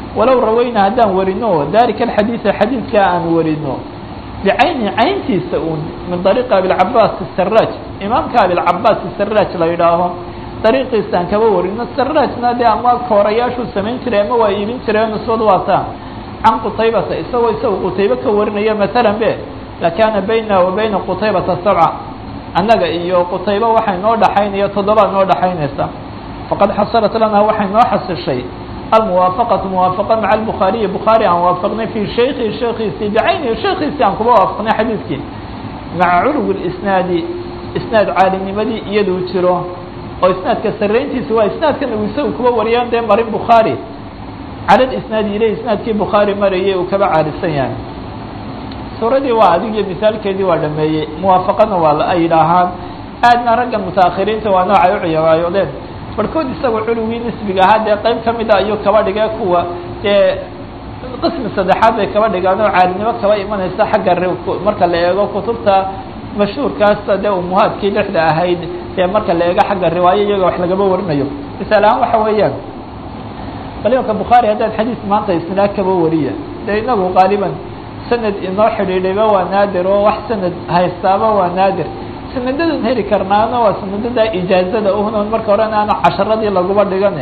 walow rawayna haddaan warino dalika alxadiida xadiidkaa aan warino bicayni cayntiisa un min dariiqi abilcabaas saraj imaamka abilcabaas saraj la yidhaaho dariiqiisaan kaba warino sarajna dee ama koorayaashuu samayn jiray ama waa iibin jiray nisbad waataa can qutaybata isagoo isaga qutaybe ka warinaya maalan be lakaana bayna wa bayna qutaybata sabca annaga iyo qutaybe waxay noo dhaxaynaya toddobaa noo dhaxaynaysa faqad xasalat lana waxay noo xasishay almuwaafaqatu muwaafaqa maca albukhaariyi bukhaari aan waafaqnay fii shaykhi shaykiisii bicaynihi shaykiisii aan kuba waafaqnay xadiidkii maca culuwi isnaadi isnaad caalinimadii iyaduu jiro oo isnaadka sarayntiisa waa isnaadkan uu isaga kuba wariyaan dee marin bukhaari cala lisnaadi ile isnaadkii bukhaari marayay uu kaba caalisan yahay suuradii waa adigiyo misaalkeedii waa dhameeyey muwaafaqana waa ay yidhaahaan aadna raggan mutaakhiriinta waa noocay u ciyaaraayodeen barhkood isagoo culugii nisbiga ahaa dee qayb ka mida ayuu kaba dhigay kuwa dee qismi saddexaad bay kaba dhigaan oo caalinimo kaba imanaysa xagga marka la eego kutubta mashhuurkaasa dee umuhaadkii lixda ahayd dee marka la eego xagga riwaayo iyaga wax lagaba warinayo misaal ahaan waxa weeyaan qaliilka bukhaari haddaad xadiis maanta isnaad kaba wariya dee inagu qaaliban sanad inoo xidhiidhayba waa naadir oo wax sanad haystaaba waa naadir sanadadan heli karnaana waa sanadada ijaazada uhna marka horena aan casharadii laguba dhigane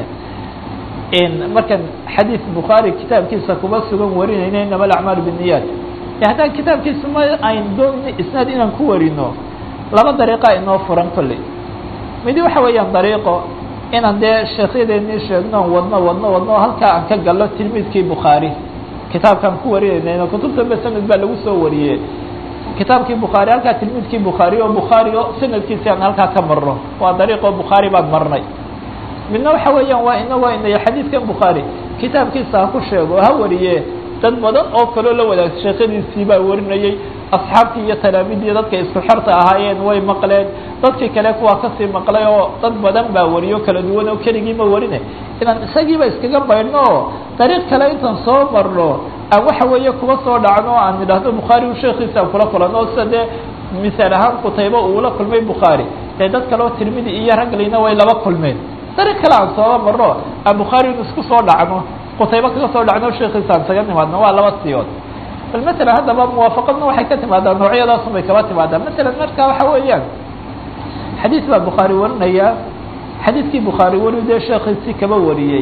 markan xadiis bukhaari kitaabkiisa kuba sugan warinayna inama alacmaal biniyaat haddaan kitaabkiisa ma ayn doonayno isnaad inaan ku warino laba dariiqa inoo furan kolley midi waxa weeyaan dariiqo inaan dee sheekhyadeenii sheegno wadno wadno wadno halkaa aan ka gallo tilmiidkii bukhaari kitaabkaan ku warinayna kutubta ba sanad baa lagu soo wariyey kitaabkii bukhaari halkaa tilmiidkii bukhaari oo bukhaari o sanadkiisi aan halkaa ka marno waa dariiqo bukhaari baan marnay midna waxa weeyaan waa inagoo inay xadiidkan bukhaari kitaabkiisa ha ku sheego ha wariye dad badan oo kaloo la wadaag sheekhadiisii baa warinayey asxaabtii iyo talaamidii dadka isku xerta ahaayeen way maqleen dadkii kale kuwaa kasii maqlay oo dad badan baa wariyo kala duwan oo keligii ma warine inaan isagiiba iskaga baydhno oo dariiq kale intaan soo marno aan waxa weeye kuba soo dhacno aan idhaahdo bukhaari u sheekiisa aan kula kulano sida dee misaal ahaan qutayba uula kulmay bukhaari dee dad kale oo tirmidi iyo raglina way laba kulmeen dariiq kale aan sooba marno aan bukhaari in isku soo dhacno qutayba kaga soo dhacno sheekiisa aan isaga nimaadno waa laba siyood bal matalan haddaba muwaafaqadna waxay ka timaadaa noocyadaasun bay kaba timaadaa matalan marka waxa weeyaan xadiis baa bukhaari warinaya xadiidkii bukhaari weli dee sheekiisii kaba wariyey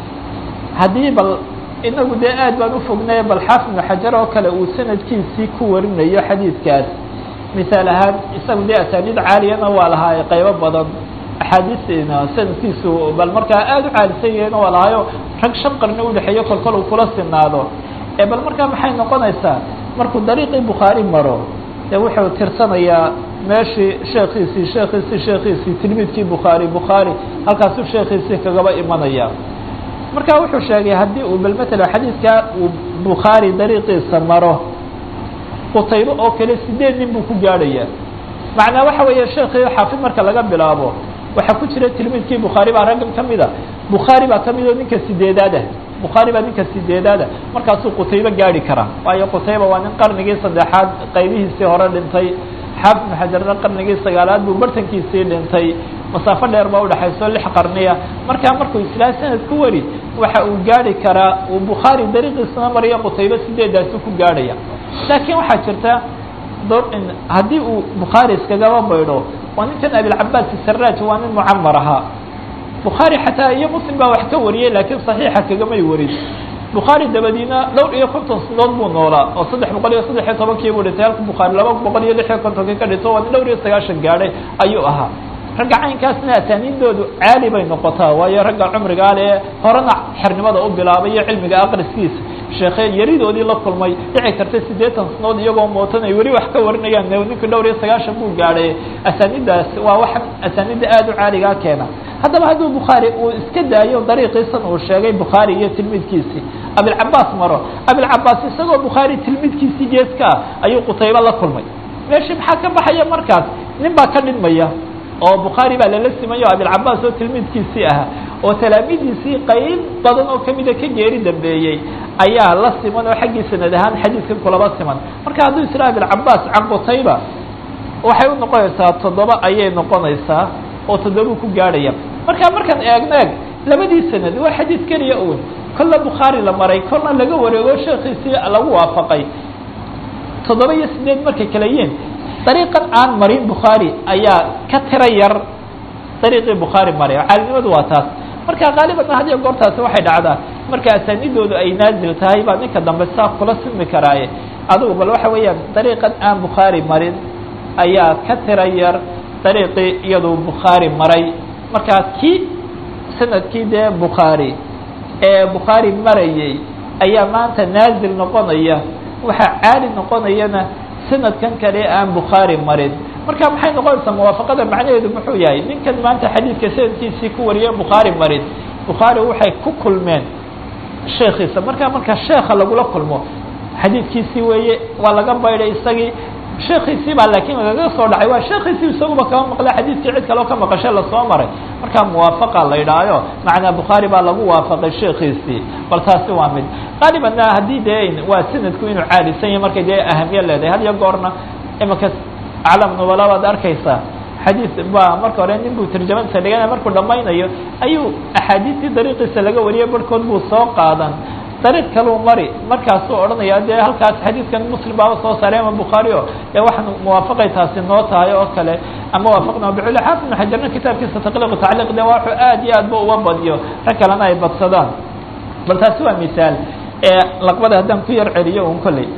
haddii bal inagu dee aad baan ufognay bal xaafid ibnu xajar oo kale uu sanadkiisii ku warinayo xadiidkaas misaal ahaan isagu dee asaaniid caaliyana waa lahaa qaybo badan axaadiisna sanadkiisu bal markaa aada u caalisan yahayna waa lahaayo rag shan qarni udhexeeyo kolkol uu kula sinaado ee bal markaa maxay noqonaysaa markuu dariiqii bukhaari maro dee wuxuu tirsanayaa meeshii sheekiisii sheekiisii sheekiisii tilmiidkii bukhaari bukhaari halkaasuu sheekiisii kagaba imanaya marka wuxuu sheegay haddii uu bal matalan xadiidkaa uu bukhaari dariiqiisa maro qutaybo oo kale sideed nin buu ku gaadhaya macnaa waxa weeye sheekii xaafid marka laga bilaabo waxaa ku jira tilmiidkii bukhaari baa raggan ka mida bukhaari baa ka mid oo ninka sideedaada bukhaari baa ninka sideedaada markaasuu qutaybo gaadhi karaa waayo qutayba waa nin qarnigii saddexaad qaybihiisii hore dhintay xaafid ibnu xajarna qarnigii sagaalaad buu bartankiisii dhintay masaafo dheer baa udhexayso lix qarniya markaa markuu islaa sanad ku wari waxa uu gaadhi karaa uu bukhaari dariiqiisana mariyo qutaybo sideedaasu ku gaadhaya laakiin waxaa jirta dor haddii uu bukhaari iskagaba baydho waa ninkan abilcabaas saraj waa nin mucamar ahaa bukhaari xataa iyo muslim baa wax ka wariyey laakiin saxiixa kagamay warin bukhaari dabadiina dhowr iyo konton sanadood buu noolaa oo saddex boqol iyo saddex iyo tobankii buu dhintay halka bukhaari laba boqol iyo lix iyo kontonkii ka dhinto waa nin dhowr iyo sagaashan gaadhay ayuu ahaa ragga caynkaasna asaaniidoodu caali bay noqotaa waayo ragga cumrigaa le horena xernimada u bilaabay iyo cilmiga aqriskiisa sheekhe yaridoodii la kulmay dhici karta siddeetan sanood iyagoo mootan ay weli wax ka warinayaan ninka dhowr iyo sagaashan buu gaadhay asaaniiddaas waa wax asaaniidda aada u caaligaa keena haddaba hadduu bukhaari uu iska daayo dariiqiisan uu sheegay bukhaari iyo tilmiidkiisii abilcabaas maro abilcabaas isagoo bukhaari tilmiidkiisii geeska ah ayuu qutaybo la kulmay meeshii maxaa ka baxaya markaas nin baa ka dhidmaya oo bukhaari baa lala simayo abilcabaas oo tilmiidkiisii ahaa oo talaamidiisii qayb badan oo kamida ka geeri dambeeyey ayaa la siman oo xaggii sanad ahaan xadiidkan kulaba siman marka hadduu isla abilcabaas can qutayba waxay u noqonaysaa toddoba ayay noqonaysaa oo toddobau ku gaadhaya marka markaan eegno eeg labadii sanad waa xadiid keliya un kolla bukhaari la maray kolna laga wareego sheekhiisii lagu waafaqay toddoba iyo sideed markay kala yihiin dariiqan aan marin bukhaari ayaa ka tira yar dariiqii bukhaari maray caalinimadu waa taas marka qaaliban had iyo goortaasi waxay dhacdaa marka asaanidoodu ay naazil tahay baa ninka dambe saa kula simi karaaye adugu bal waxa weeyaan dariiqan aan bukhaari marin ayaa ka tira yar dariiqii iyaduu bukhaari maray markaa kii sanadkii dee bukhaari ee bukhaari marayay ayaa maanta naazil noqonaya waxaa caali noqonayana sanadkan kale aan bukhaari marin marka maxay noqonaysaa muwaafaqada macnaheedu muxuu yahay ninkan maanta xadiidka sanadkiisii ku wariye bukhaari marin bukhaari waxay ku kulmeen sheekiisa marka marka sheeka lagula kulmo xadiidkiisii weeye waa laga baydhay isagii sheekiisii baa laakiin lagaga soo dhacay waa sheekiisii isaguba kama maqla xadiidkii cid kaleo ka maqashe lasoo maray markaa muwaafaqa la yidhaayo macnaa bukhaari baa lagu waafaqay sheekiisii bal taasi waa mid qaalibanna haddii dee waa sanadku inuu caalisan yahay markay dee ahamiye leedahay had iyo goorna imanka aclam nubala baad arkaysaa xadiid ba marka hore nin buu tarjamadiisa dhiganaya markuu dhamaynayo ayuu axaadiistii dariiqiisa laga wariyay barhkood buu soo qaadan dariiq kaluu mari markaasuu odhanaya dee halkaas xadiidkan muslim baaba soo saaray ama bukhaari o dee waxaan muwaafaqay taasi noo tahay oo kale ama waafaqna biculi xaafid ibnu xajarna kitaabkiisa taqliiq tacliiq de waxuu aad iyo aad ba uga badiyo rag kalena ay badsadaan bal taasi waa misaal laqbada haddaan ku yar celiyo un kolley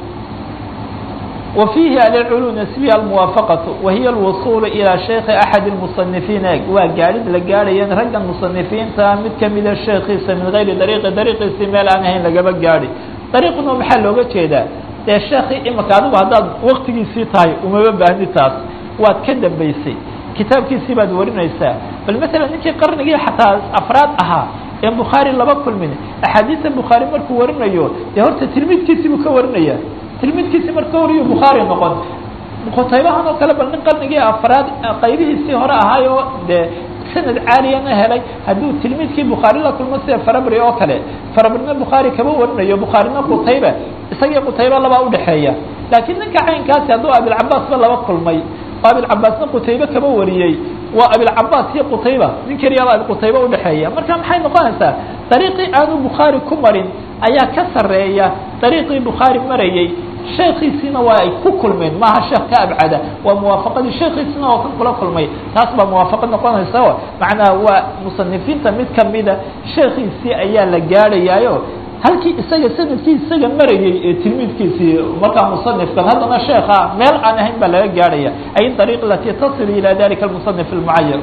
وفيه العلو نسبية الموافقة وهي الوصول إلى شيخ أحد المصنفين waa gaadid la gaadhayan ragga مصنفiinta mid kamida sheekiisa min غayri dariiqi dariiqiisi meel aan ahayn lagaba gaadhi dariiquna maxaa looga jeedaa dee sheekii imika adigu haddaad waktigiisii tahay umaba baahni taas waad ka dambaysay kitaabkiisii baad warinaysaa bal mثala ninkii qarnigii xataa afraad ahaa ee bukhaari laba kulmin axaadiista bukhaari markuu warinayo dee horta tilmiidkiisii buu ka warinaya tilmidkiisi marka wariyo bukhaari noqon qutaybahan oo kale bal nin qarnigii afraad qaybihiisii hore ahaayo dee sanad caaliyana helay hadduu tilmiidkii bukhaari la kulmo sida farabri oo kale farabrina bukhaari kama warinayo bukhaarina qutayba isagii qutayba labaa udhexeeya laakiin ninka caynkaasi hadduu abilcabaasba laba kulmay oo abilcabaasna qutaybe kama wariyey waa abilcabaas iyo qutayba nin keliyaba qutayba udhexeeya marka maxay noqonaysaa dariiqii aanu bukhaari ku marin ayaa ka sareeya dariiqii bukhaari marayey sheekiisiina waa ay ku kulmeen maaha sheekh ka abcada waa muwaafaqadii sheekiisina oo kan kula kulmay taas baa muwaafaqad noqonaysa o macnaha waa musanifiinta mid kamida sheekiisii ayaa la gaadhayaayo halkii isaga sanadkii isaga marayey ee tilmiidkiisii markaa musanifkan haddana sheeka meel aan ahayn baa laga gaadhaya ay dariiq alati tasil ila dalika almusanif almucayan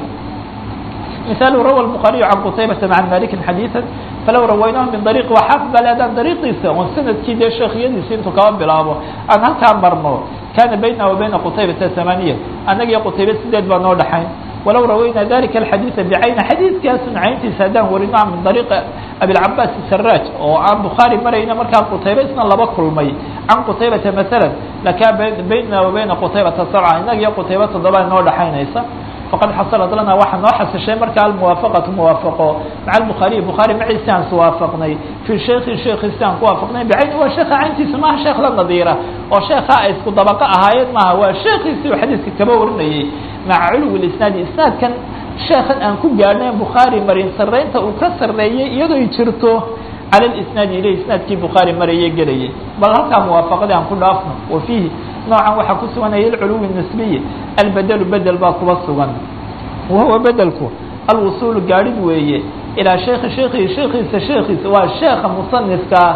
مثال روى البخاري عن قتيبة عن مالك حديثا فلو رويناه من طريق وحافظ على أدان طريقيسا وسند كده شيخ يدي انتو كمان بلابو أن هل كان مرمو كان بيننا وبين قتيبة ثمانية أنا يا قتيبة سدد بنور دحين ولو روينا ذلك الحديث بعين حديث كاس عينتي سادان ورنا من طريق أبي العباس السراج وعن بخاري مرينا مركان قتيبة اسنا الله بكر المي عن قتيبة مثلا لكان بيننا وبين قتيبة سرعة إنك يا قتيبة ضبان نور دحين إيسا فقد حصلت لنا waxa noo xasishay markaa almuwaafaqatu muwaafaqo maca albukhaariy bukhaari maciisi aan iswaafaqnay fii sheekhi sheekhiisi aan ku waafaqnay bicayni waa sheekha cayntiisa maaha sheekh la nadiira oo sheekha ay isku dabaqo ahaayeen maaha waa sheekhiisii uu xadiiska kaba warinayey maca culuwi isnaadi isnaadkan sheekhan aan ku gaadhnay bukhaari marin sarreynta uu ka sarreeyey iyadoo ay jirto cala lisnaadi ileh isnaadkii bukhaari marayey gelayay bal halkaa muwaafaqadii aan ku dhaafno wa fiihi noocan waxaa ku suganaya alculuwi nisbiyi albedelu bedel baa kuba sugan wahuwa bedelku alwusuulu gaadhid weeye ilaa sheekhi sheekhi sheekiisa sheekiisa waa sheekha musanifkaa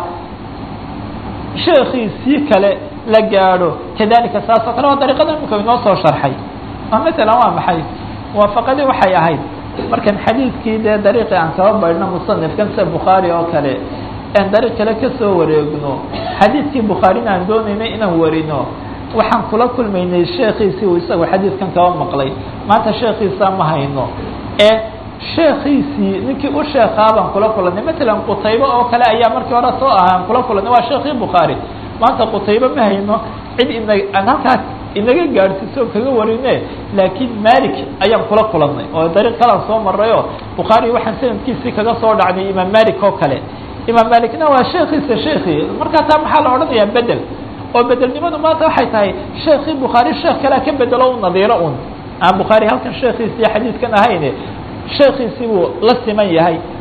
sheekiisii kale la gaadho kadalika saas oo kale waa dariiqada imika inoo soo sharxay oo masalan waa maxay muwaafaqadii waxay ahayd markan xadiidkii dee dariiqii aan kaba baydhno musanifkan sida bukhaari oo kale aan dariiq kale kasoo wareegno xadiidkii bukhaarina aan doonaynay inaan warino waxaan kula kulmaynay sheekiisii uu isagu xadiidkan kaba maqlay maanta sheekiisa ma hayno ee sheekiisii ninkii u sheekaa baan kula kulanay matalan qutaybe oo kale ayaa markii hore soo ahaa aan kula kulanay waa sheekii bukhaari maanta qutaybe ma hayno cid ina aan halkaas inaga gaadhsiiso kaga warine laakiin malik ayaan kula kulanay oo dariiq kalaan soo marayoo bukhaari waxaan sanadkiisii kaga soo dhacnay imaam malik oo kale imaam malikna waa sheekiisa sheekii markaa taa maxaa la odhanayaa bedel oo bedelnimadu maanta waxay tahay sheekii bukhaari sheekh kalea ka bedelo u nadiiro un aan bukhaari halkan sheekiisii xadiidkan ahayne sheekiisii buu la siman yahay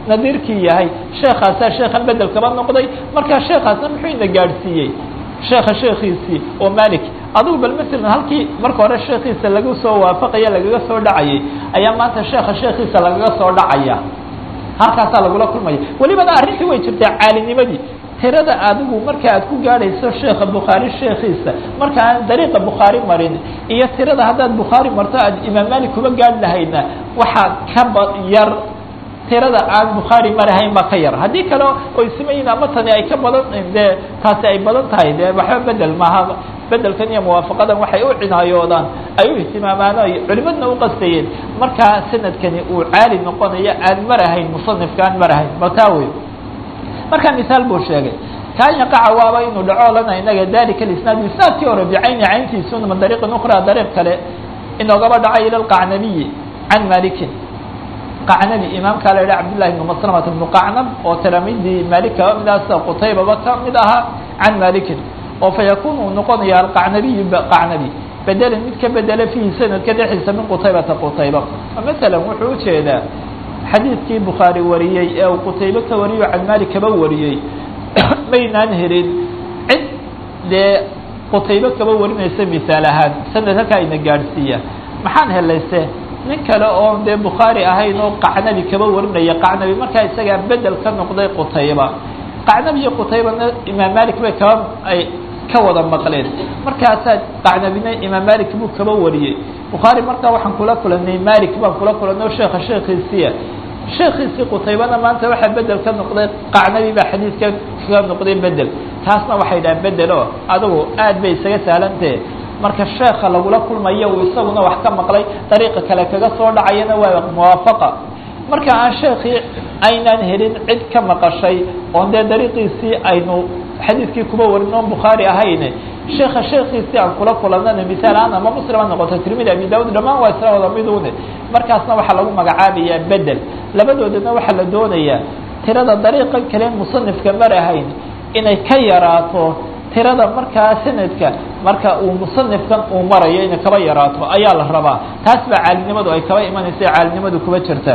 nadiirkii yahay sheekaasaa sheekhan bedel kaba noqday markaa sheekaasna muxuu ina gaadhsiiyey sheekha sheekiisii oo malik adugu bal masalan halkii marka hore sheekiisa laga soo waafaqaya lagaga soo dhacayay ayaa maanta sheekha sheekiisa lagaga soo dhacaya halkaasaa lagula kulmaya welibana arrintii way jirtaa caalinimadii tirada adigu marka aad ku gaadhayso sheekha bukhaari sheekiisa marka aan dariiqa bukhaari marin iyo tirada haddaad bukhaari marto aad imaam malik kuba gaadhi lahayna waxaa ka ba yar tirada aan bukhaari marahayn baa ka yar haddii kale oy simayiin ama tani ay ka badan dee taasi ay badan tahay dee waxba bedel maaha bedelkan iyo muwaafaqadan waxay u cinaayoodaan ay u ihtimaamaan ay culimadna u qastayeen markaa sanadkani uu caali noqonayo aan marahayn musanifka aan marahayn bal taa wey markaa misaal buu sheegay kaan yaqaca waaba inuu dhaco lana inaga dalika isnaad isnaadkii hore bicayni cayntiisuna ma dariiqin ukra dariiq kale inoogaba dhacay ila lqacnabiyi can malikin qacnabi imaamkaa la yidhaha cabdillahi ibnu maslamata ibnu qacnab oo talaamiidii malik kaba mid aha sida qutaybaba ka mid ahaa can malikin oo fa yakun uu noqonaya alqacnabiyu qacnabi bedelan mid ka bedela fiihi sanadka dhexdiisa min qutaybata qutayba masalan wuxuu ujeedaa xadiidkii bukhaari wariyey ee uu qutaybe ka wariyo can malik kaba wariyey maynaan helin cid dee qutaybe kaba warinaysa misaal ahaan sanad halkaa ina gaadhsiiya maxaan helayse nin kale oo dee bukhaari ahayn oo qacnabi kaba warinaya qacnabi markaa isagaa bedel ka noqday qutayba qacnabi iyo qutaybana imaam malik bay kaba ay ka wada maqleen markaasaa qacnabina imaam malik buu kaba wariyey bukhaari markaa waxaan kula kulanay malik baan kula kulanay o sheekha sheekiisiya sheekiisii qutaybana maanta waxaa bedel ka noqday qacnabi baa xadiidka ka noqday bedel taasna waxay dhahaan bedel o adigu aad bay isaga sahlantahe marka sheeka lagula kulmayo uu isaguna wax ka maqlay dariiqa kale kaga soo dhacayana waa muwaafaqa marka aan sheekii aynaan helin cid ka maqashay oon dee dariiqiisii aynu xadiidkii kuba warin oon bukhaari ahayn sheeka sheekiisii aan kula kulanana misaal ahaan ama muslim ha noqoto tirmidi abi daud dhammaan waa isla wada midune markaasna waxaa lagu magacaabayaa bedel labadoodana waxaa la doonayaa tirada dariiqan kale musanifka mar ahayn inay ka yaraato tirada markaa sanadka marka uu musanifkan uu marayo inay kaba yaraato ayaa la rabaa taas baa caalinimadu ay kaba imanaysa caalinimadu kuba jirta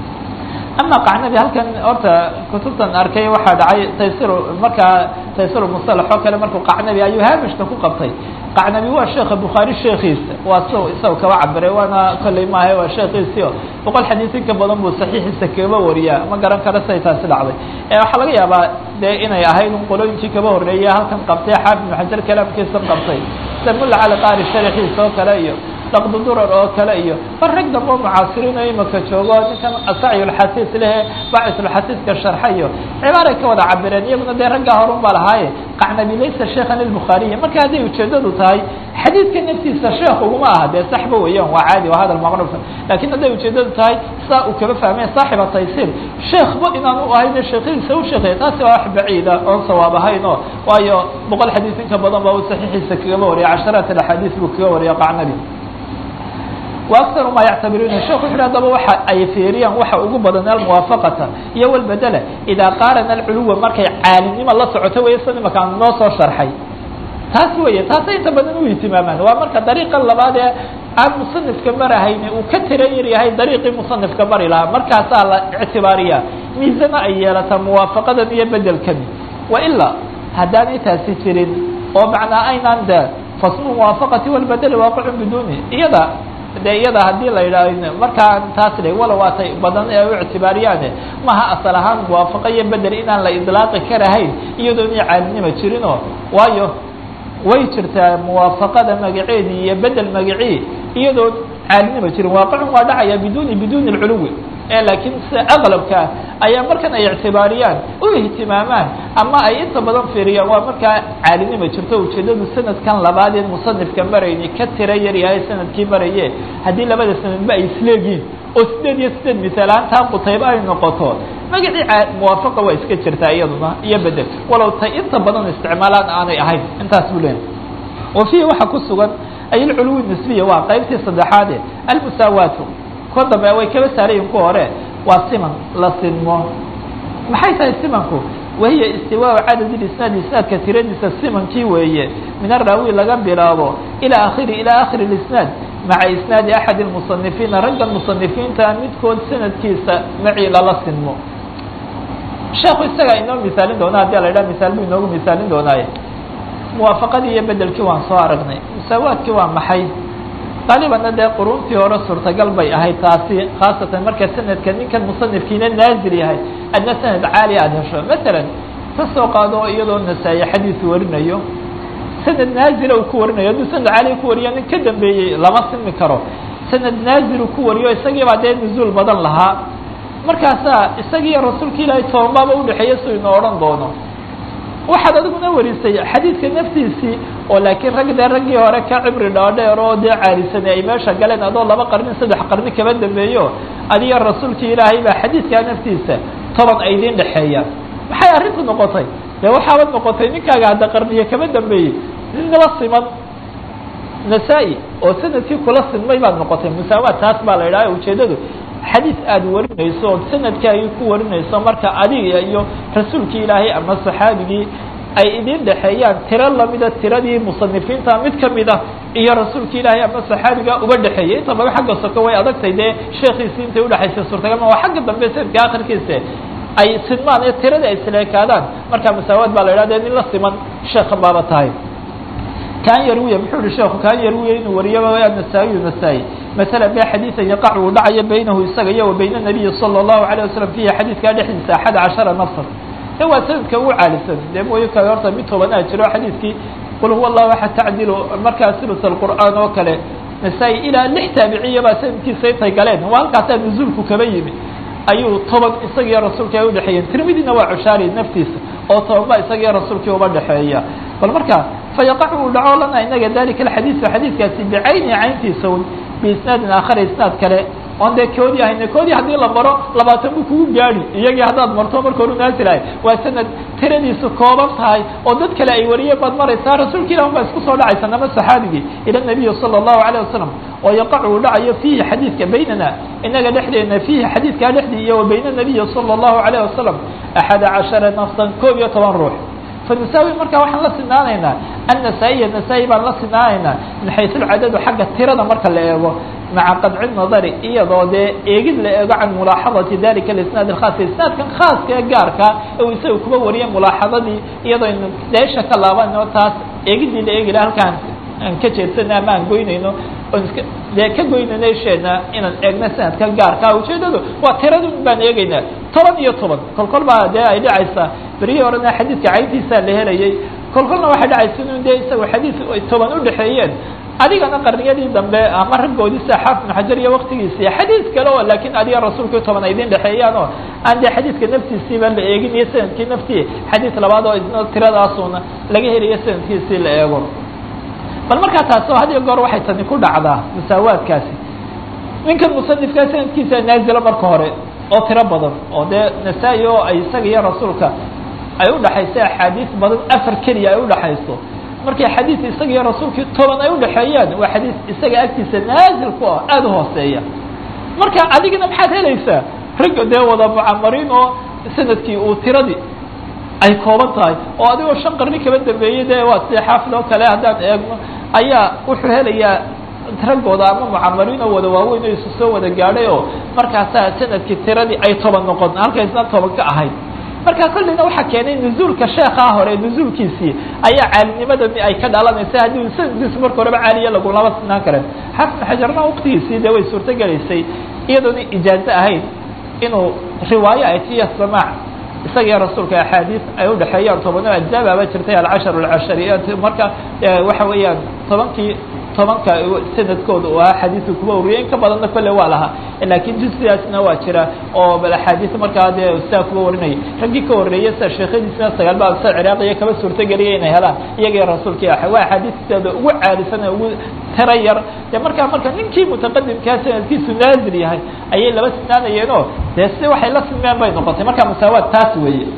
ama qacnabi halkan horta kutubtan arkay waxaa dhacay taysir markaa taysir musalax oo kale markuu qacnabi ayuu haamishka ku qabtay qacnabi waa sheekha bukhaari sheekiisa waa s isaga kaba cabiray waana kolley maaha waa sheekiisio boqol xadiis in ka badan buu saxiixiisa kaba wariyaa ma garan kara siday taasi dhacday waxaa laga yaabaa dee inay ahayd un qolooyinkii kaba horreeya halkan qabtay xaafid ibnu xajar kalaamkiisa qabtay sida mulla cali qaari sharaxiisa oo kale iyo daqdu durar oo kale iyo bar rag dambe oo mucaasiriin oo imaka joogo ninkan asacyulxasiis lehe bacisulxasiiska sharxayo cibaaray ka wada cabireen iyaguna dee raggaa horun baa lahaaye qacnabi laysa sheekhan ilbukhaariya marka hadday ujeedadu tahay xadiidka naftiisa sheekh uguma aha dee saxba weeyaan waa caadi waa hadal maqrufa lakin hadday ujeedadu tahay saa uu kaba fahmaya saaxiba taysiir sheekhba inaan u ahayne sheekhadiisa u sheekeeya taasi waa wax baciida oon sawaab ahayn o waayo boqol xadiis in ka badan ba uu saxiixiisa kagaba wariya casharaat alaxaadiis buu kaga wariya qacnabi وأكثر ma yctabiruna shek wuxu adaba waxa ay fiiriyaan waxa ugu badan almuwaafaqata iyo walbedela idaa qaarana alculuwa markay caalinimo la socoto wey sa imaka aan noo soo sharxay taas weeye taasa inta badan u ihtimaamaan waa marka dariiqa labaad ee aan musanifka marahayni uu ka tira yar yahay dariiqii musanifka mari lahaa markaasaa la ictibaariyaa miisana ay yeelataa muwaafaqadan iyo bedelkani wailaa haddaanay taasi jirin oo macnaa aynaan de fasmu muwaafaqati walbedeli waaqicun biduni iyada de iyada haddii la yidhaah markaan taas le walow waatay badan ee u ictibaariyaane maha asal ahaan muwaafaqo iyo bedel inaan la idlaaqi karahayn iyadoon i caalinima jirinoo waayo way jirtaa muwaafaqada magaceedii iyo bedel magacii iyadoon caalinima jirin waaqicun waa dhacaya biduni biduni lculuwi ee laakiin sida aqlabkaa ayaa markan ay ictibaariyaan u ihtimaamaan ama ay inta badan fiiriyaan waa markaa caalinima jirto ujeedadu sanadkan labaadeen musanifka marayni ka tira yar yahay sanadkii maraye haddii labada sanadba ay isleegiin oo sideed iyo sideed misaalaantaa qutayba ay noqoto magacii muwaafaqa waa iska jirtaa iyaduna iyo bedel walow tay inta badan isticmaalaan aanay ahayn intaas buu leeyahy wa fiihi waxaa ku sugan ay alculuwi nisbiya waa qaybtii saddexaade almusaawaatu ko dambe way kaba saarayiin ku hore waa siman la sinmo maxay tahay simanku wahiya istiwaau cadad isnaad isnaadka tiradiisa simankii weeye min araawi laga bilaabo ilaa akhiri ilaa akhiri isnaad maca isnaadi axadi lmusanifiina ragga musanifiinta midkood sanadkiisa macii lala sinmo sheekhu isagaa inoo misaalin doona hadii la idhaha misaal buu inoogu misaalin doonaaye muwaafaqadii iyo bedelkii waan soo aragnay musaawaadkii waa maxay qaalibanna dee quruntii hore suurtagal bay ahayd taasi khaasatan marka sanadka ninkan musanifkiina naazil yahay adna sanad caali aada hesho masalan ka soo qaado iyadoo nasaa-i xadiis warinayo sanad naazila uu ku warinayo hadduu sanad caali ku wariyo nin ka dambeeyey lama simi karo sanad naazil uu ku wariyo isagiibaa dee nuzuul badan lahaa markaasaa isagiiyo rasuulka ilaahay tobanbaaba udhexeeya si inoo odhan doono waxaad adiguna warisay xadiidka naftiisii oo laakiin rag dee raggii hore ka cibri dhaadheer oo dee caalisanay ay meesha galeen adoo laba qarni saddex qarni kaba dambeeyo adiyo rasuulkii ilaahay baa xadiidkaa naftiisa toban ay idiin dhexeeyaan maxay arrintu noqotay dee waxaabad noqotay ninkaaga hadda qarniye kaba dambeeyey nin nala siman nasaa-i oo sanadkii kula sinmay baad noqotay musaawaad taas baa la idhaha ujeeddadu xadiis aada warinayso ood sanadkaagii ku warinayso marka adiga iyo rasuulkii ilaahay ama saxaabigii ay idin dhexeeyaan tiro lamida tiradii musanifiinta mid kamid ah iyo rasuulki ilaahay ama saxaabiga uba dhexeeyay inta badan xagga soko way adagtay dee sheekiisii intay udhexaysay suurtagal ma waa xagga dambe sanadka akhirkiisa ay sinmaan ee tiradii ay sileekaadaan marka masaawaad baa la idhah de nin la siman sheekha baaba tahay kan yarwiya muxuu ihi sheeku kan yarwiya inuu wariyaba nasaa-iyu nasaa-i masala be xadiiثa yaqac uu dhacayo baynahu isaga iyo wa bayna nabiyi salى الlahu عalيه wasalam fiihi xadiidkaa dhexdiisa axad cashara nafsan de waa sanadka ugu caalisan dee mooyo kale horta mid tobanaa jiro xadiidkii qul huwa allahu axad tacdilu markaa sulus alqur'aan oo kale nasaa-i ilaa lix taabiciya baa sanadkiisa intay galeen waa halkaasaa nuzuulku kaba yimi ayuu toban isagiiyo rasuulka ay udhexeeyeen tirmidina waa cushaari naftiisa oo toban ba isagiiyo rasuulkii uba dhexeeya bal marka fayaqacu uu dhaco lana inaga dalika alxadiisu xadiidkaasi bicayni cayntiisa un biisnaadin aakhara isnaad kale oon dee koodii ahayne koodii haddii la maro labaatan buu kugu gaadi iyagii haddaad marto marka horu naasilahay waa sanad tiradiisu kooban tahay oo dad kale ay wariyeen baad maraysaa rasuulka ilah un baa isku soo dhacaysa nama saxaabigii ila nabiyi sala allahu alayh wasalam oo yaqacu uu dhacayo fiihi xadiidka baynana inaga dhexdeena fiihi xadiidkaa dhexdii iyo wa bayna nabiyi sala allahu alayh wasalam axada cashara nafsan koob iyo toban ruux fanusaawi marka waxaan la sinaanaynaa annasaa-iya nasaa-i baan la sinaanaynaa min xaysu lcadadu xagga tirada marka la eego maca qadci nadari iyadoo dee eegid la eego can mulaaxadati dalika alisnaad alkhaas isnaadkan khaaska ee gaarka u isaga kuba wariyay mulaaxadadii iyadoo aynu deesha ka laabanayno taas eegidii la eegi laha halkaan aan ka jeedsana ama aan goynayno oon iska dee ka goynayno isheena inaan eegno sanadka gaarka ujeedadu waa tiradun baan eegaynaa toban iyo toban kol kol baa dee ay dhacaysaa berihii horena xadiidka cayntiisaa la helayay kol kolna waxay dhacaysa in dee isaga xadiid ay toban udhexeeyeen adigana qarniyadii dambe ama raggoodii sida xaafid ibnu xajar iyo waktigiisii xadiid kale oo laakiin adiga rasuulkii toban ay idin dhexeeyaan oo aan dee xadiidka naftiisiiba la eegin iyo sanadkii naftii xadiid labaad oo isna tiradaasuna laga helayo sanadkiisii la eego bal markaa taas oo had iyo goor waxay tani ku dhacdaa musaawaadkaasi ninkan musanifkaa sanadkiisa naazila marka hore oo tiro badan oo dee nasaa-i oo ay isaga iyo rasuulka ay udhaxayso axaadiis badan afar keliya ay udhaxayso markay xadiis isaga iyo rasuulkii toban ay udhexeeyaan waa xadiis isaga agtiisa naazil ku ah aada u hooseeya marka adigana maxaad helaysaa ragga dee wada mucamariin oo sanadkii uu tiradii ay kooban tahay oo adigoo shan qarni kaba dambeeyey dee waa sida xaafid oo kale haddaan eegno ayaa wuxuu helayaa raggooda ama mucamariin oo wada waaweyn oo isu soo wada gaadhay oo markaasaa sanadkii tiradii ay toban noqon halkaysna toban ka ahayd marka kolleyna waxaa keenay nuzuulka sheekaa hore nuzuulkiisii ayaa caalinimada ay ka dhalanaysa haddii sanadkiisu marka horeba caaliya lagulama sinaan karen xafid xajarna waktigiisii dee way suurto gelaysay iyadoona ijaazo ahayn inuu riwaayo ay tiya samaac isaga iyo rasuulka axaadiis ay udhexeeyaan tobanoo ajzaabaaba jirtay alcashar alcashariyaat marka waxa weeyaan tobankii tobanka sanadkooda u ahaa xadiiska kuba wariyay in ka badanna kolle waa lahaa laakiin jisidaasna waa jira oo bal axaadiis markaa dee sidaa kuba warinayay raggii ka horreeyay sida sheekhadiisna sagaal ba sida ciraaqiya kaba suurtogeliya inay helaan iyaga iyo rasuulkii ah waa axaadiisteeda ugu caalisan ee ugu tira yar dee markaa marka ninkii mutaqadimkaa sanadkiisu naazil yahay ayay laba sinaanayeenoo dee si waxay la sinmeen bay noqotay marka musaawaad taas weeye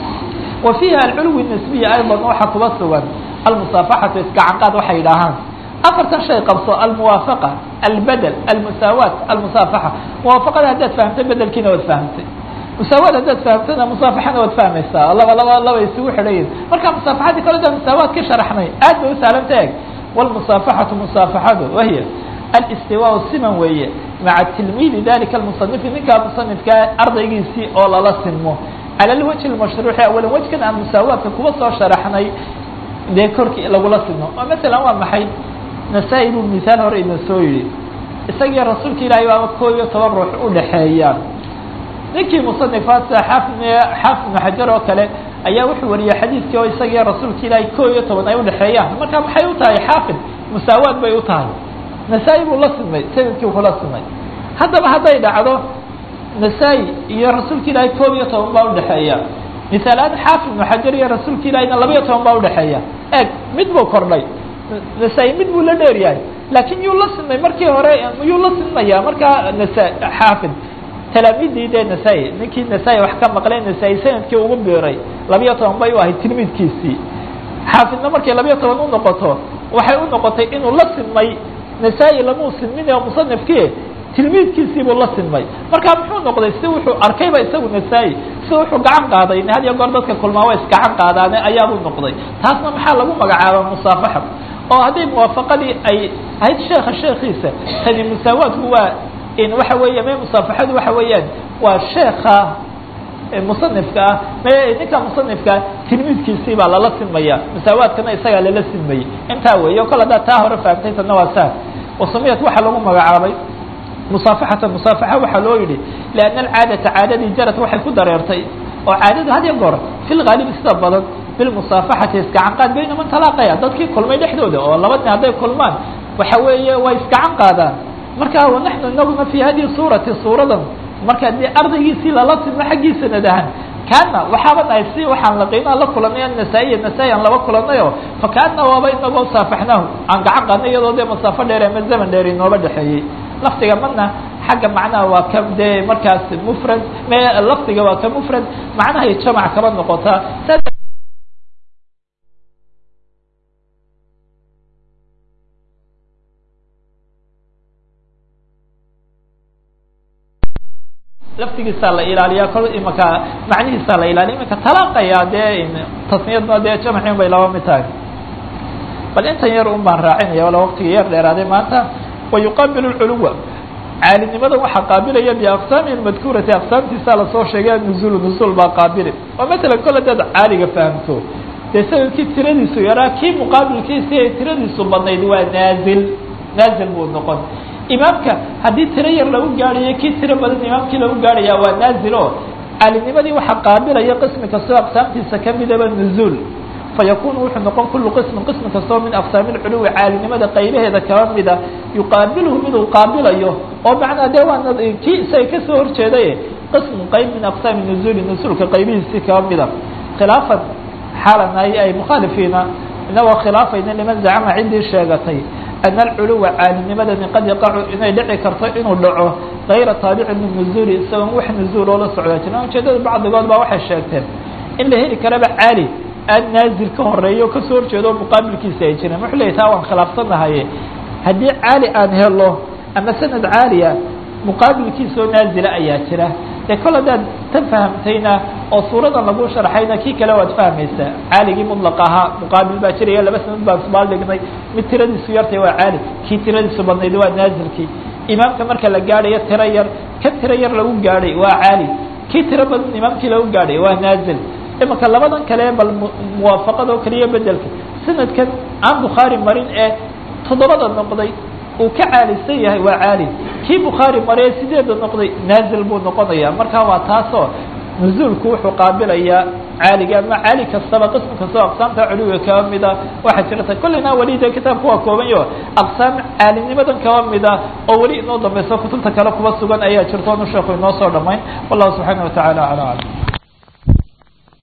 wa fiiha alculwi nisbiya ayضa waxaa kuba sugan almusaafaxatu iskacanqaad waxay idhaahaan afartan shay qabso almuwaafaqa albedel almusaawaat almusaafaxa muwaafaqada haddaad fahamtay bedelkiina waad fahamtay musaawaad haddaad fahamtana musaafaxana waad fahmaysaa laba laba laba isugu xidhayin marka musaafaxadii kale da musaawaad ka sharaxnay aad bay u saalanta eg wlmusaafaxatu musaafaxadu wahiya alistiwaa siman weeye maca tilmiidi dalika almusanifi ninkaa musanifkaa ardaygiisii oo lala sinmo cala alwajhi lmashruuci awalan wejkan aan musaawaadka kuba soo sharaxnay dee korkii lagula sino oo masalan waa maxay nasaa-i buu misaal hore ina soo yidhi isagii rasuulka ilaahay baaba koo iyo toban ruux udhaxeeyaan ninkii musanifaadka xaafid xaafid ibnu xajar oo kale ayaa wuxuu wariyey xadiidkii oo isagii rasuulka ilaahay koo iyo toban ay udhaxeeyaan marka maxay u tahay xaafid musaawaad bay u tahay nasaa-i buu la simay sanadkii kula simay haddaba hadday dhacdo nasaa-i iyo rasuulka ilaahay koob iyo toban baa udhaxeeya misaalaan xaafid ibnu xajar iyo rasuulka ilaahayna laba iyo toban baa udhaxeeya eeg mid buu kordhay nasaa-i mid buu la dheer yahay laakiin yuu la simay markii hore yuu la simaya markaa nasa xaafid talaamiidii dee nasaa-i ninkii nasaa-i wax ka maqlay nasaa-i sanadkii ugu biiray labiyo toban bay u ahayd tilmiidkiisii xaafidna markay labiyo toban u noqoto waxay u noqotay inuu la simay nasaa-i lamuu sinmin oo musanifkii tilmiidkiisii buu la sinmay markaa muxuu noqday si wuxuu arkayba isagu nasaa-i si wuxuu gacan qaaday had iyo goor dadka kulmaa waa isgacan qaadaane ayaabuu noqday taasna maxaa lagu magacaaba musaafaxa oo hadday muwaafaqadii ay ahayd sheekha sheekiisa tani musaawaadku waa in waxa weeya me musaafaxadu waxa weeyaan waa sheeka musanifka ah me ninka musanifkaa tilmiidkiisii baa lala sinmaya musaawaadkana isagaa lala sinmayey intaa weeye o kale haddaad taa hore fahamtay tadna waa saa wasumiyat waxaa lagu magacaabay musaafaxatan musaafaxa waxaa loo yidhi lianna alcaadata caadadii jarad waxay ku dareertay oo caadadu had iyo goor fi lgaalibi sida badan bilmusaafaxati isgacan qaad bayna man talaaqaya dadkii kulmay dhexdooda oo laba nin hadday kulmaan waxa weeye way isgacan qaadaan marka wanaxnu inaguna fi hadihi suurati suuradan marka dee ardaygiisii lala sidno xaggiisa nadahan kaana waxaaba nahay si waxaan laqiinaa la kulanay nasaa-iya nasaa-i aan laba kulanayo fakaana waaba inagoo saafaxnaahu aan gacan qaadnay iyadoo dee masaafo dheer ama zaman dheer inooba dhexeeyey lafdiga madna xagga macnaha waa ka dee markaas mufrad me lafdiga waa ka mufrad macnahay jamac kaba noqotaa laftigiisaa la ilaaliyaa kol imaka macnihiisaa la ilaaliya imaka talaaqaya dee tasniyadna dee jamcin bay laba mid tahay bal intan yar un baan raacinaya wala waqtiga yar dheeraaday maanta wa yuqaabilu lculuwa caalinimada waxaa qaabilaya biaqsaami madkuurati aqsaamtiisaa lasoo sheegay nuzuul nuzuul baa qaabili oo matalan kol hadaad caaliga fahamto dee sanadkii tiradiisu yaraa kii muqaabilkiisi ay tiradiisu badnayd waa naazil naazil buu noqon imaamka haddii tiro yar lagu gaadhayo kii tiro badan imaamkii lagu gaadhaya waa naazil o caalinimadii waxaa qaabilaya qismi kastoo aqsaamtiisa kamidaba nuzuul fayakunu wuxuu noqon kulu qismin qismi kastoo min aqsaami lculuwi caalinimada qaybaheeda kaba mida yuqaabilhu miduu qaabilayo oo macnaa dee waa kii isaga kasoo horjeeday qismun qayb min aqsaami nuzuuli nuzuulka qaybihiisii kaba mida khilaafan xaalan ay ay mukhaalifiina inagoo khilaafayna liman zacama ciddii sheegatay ana alculuwa caalinimadani qad yaqacu inay dhici karto inuu dhaco gayra taabicin linuzuuli isagoon wax nuzuul oo la socda jirin ujeedada bacdigood baa waxay sheegteen in la heli karaba caali aad naazil ka horeeyo kasoo horjeedo muqaabilkiisa ay jireen wuxuu leyahy taa waan khilaafsanahaye haddii caali aan helo ama sanad caaliya muqaabilkiisa oo naazila ayaa jira dee kol haddaad tan fahamtayna oo suuradan lagu sharxayna kii kale waad fahmaysaa caaligii mudlaq ahaa muqaabil baa jiraya laba sanad baan isbaal dhignay mid tiradiisu yartay waa caali kii tiradiisu badnayd waa naazilkii imaamka marka la gaadhayo tiro yar ka tiro yar lagu gaadhay waa caali kii tiro badan imaamkii lagu gaadhay waa naazil imaka labadan kale bal muwaafaqada oo keliya bedelka sanadkan aan bukhaari marin ee toddobada noqday uu ka caalisan yahay waa caali kii bukhaari maree sideeda noqday naazil buu noqonaya marka waa taasoo nuzuulku wuxuu qaabilayaa caaliga ama caali kastaba qism kastoo aqsaamta culuwiga kaba mida waxaa jirta kullina weli de kitaabku waa koobanyo aqsaam caalinimadan kaba mida oo weli inoo dambayso kutubta kale kuba sugan ayaa jirto onu sheeku inoo soo dhamayn wallahu subxaana watacaala ala aclam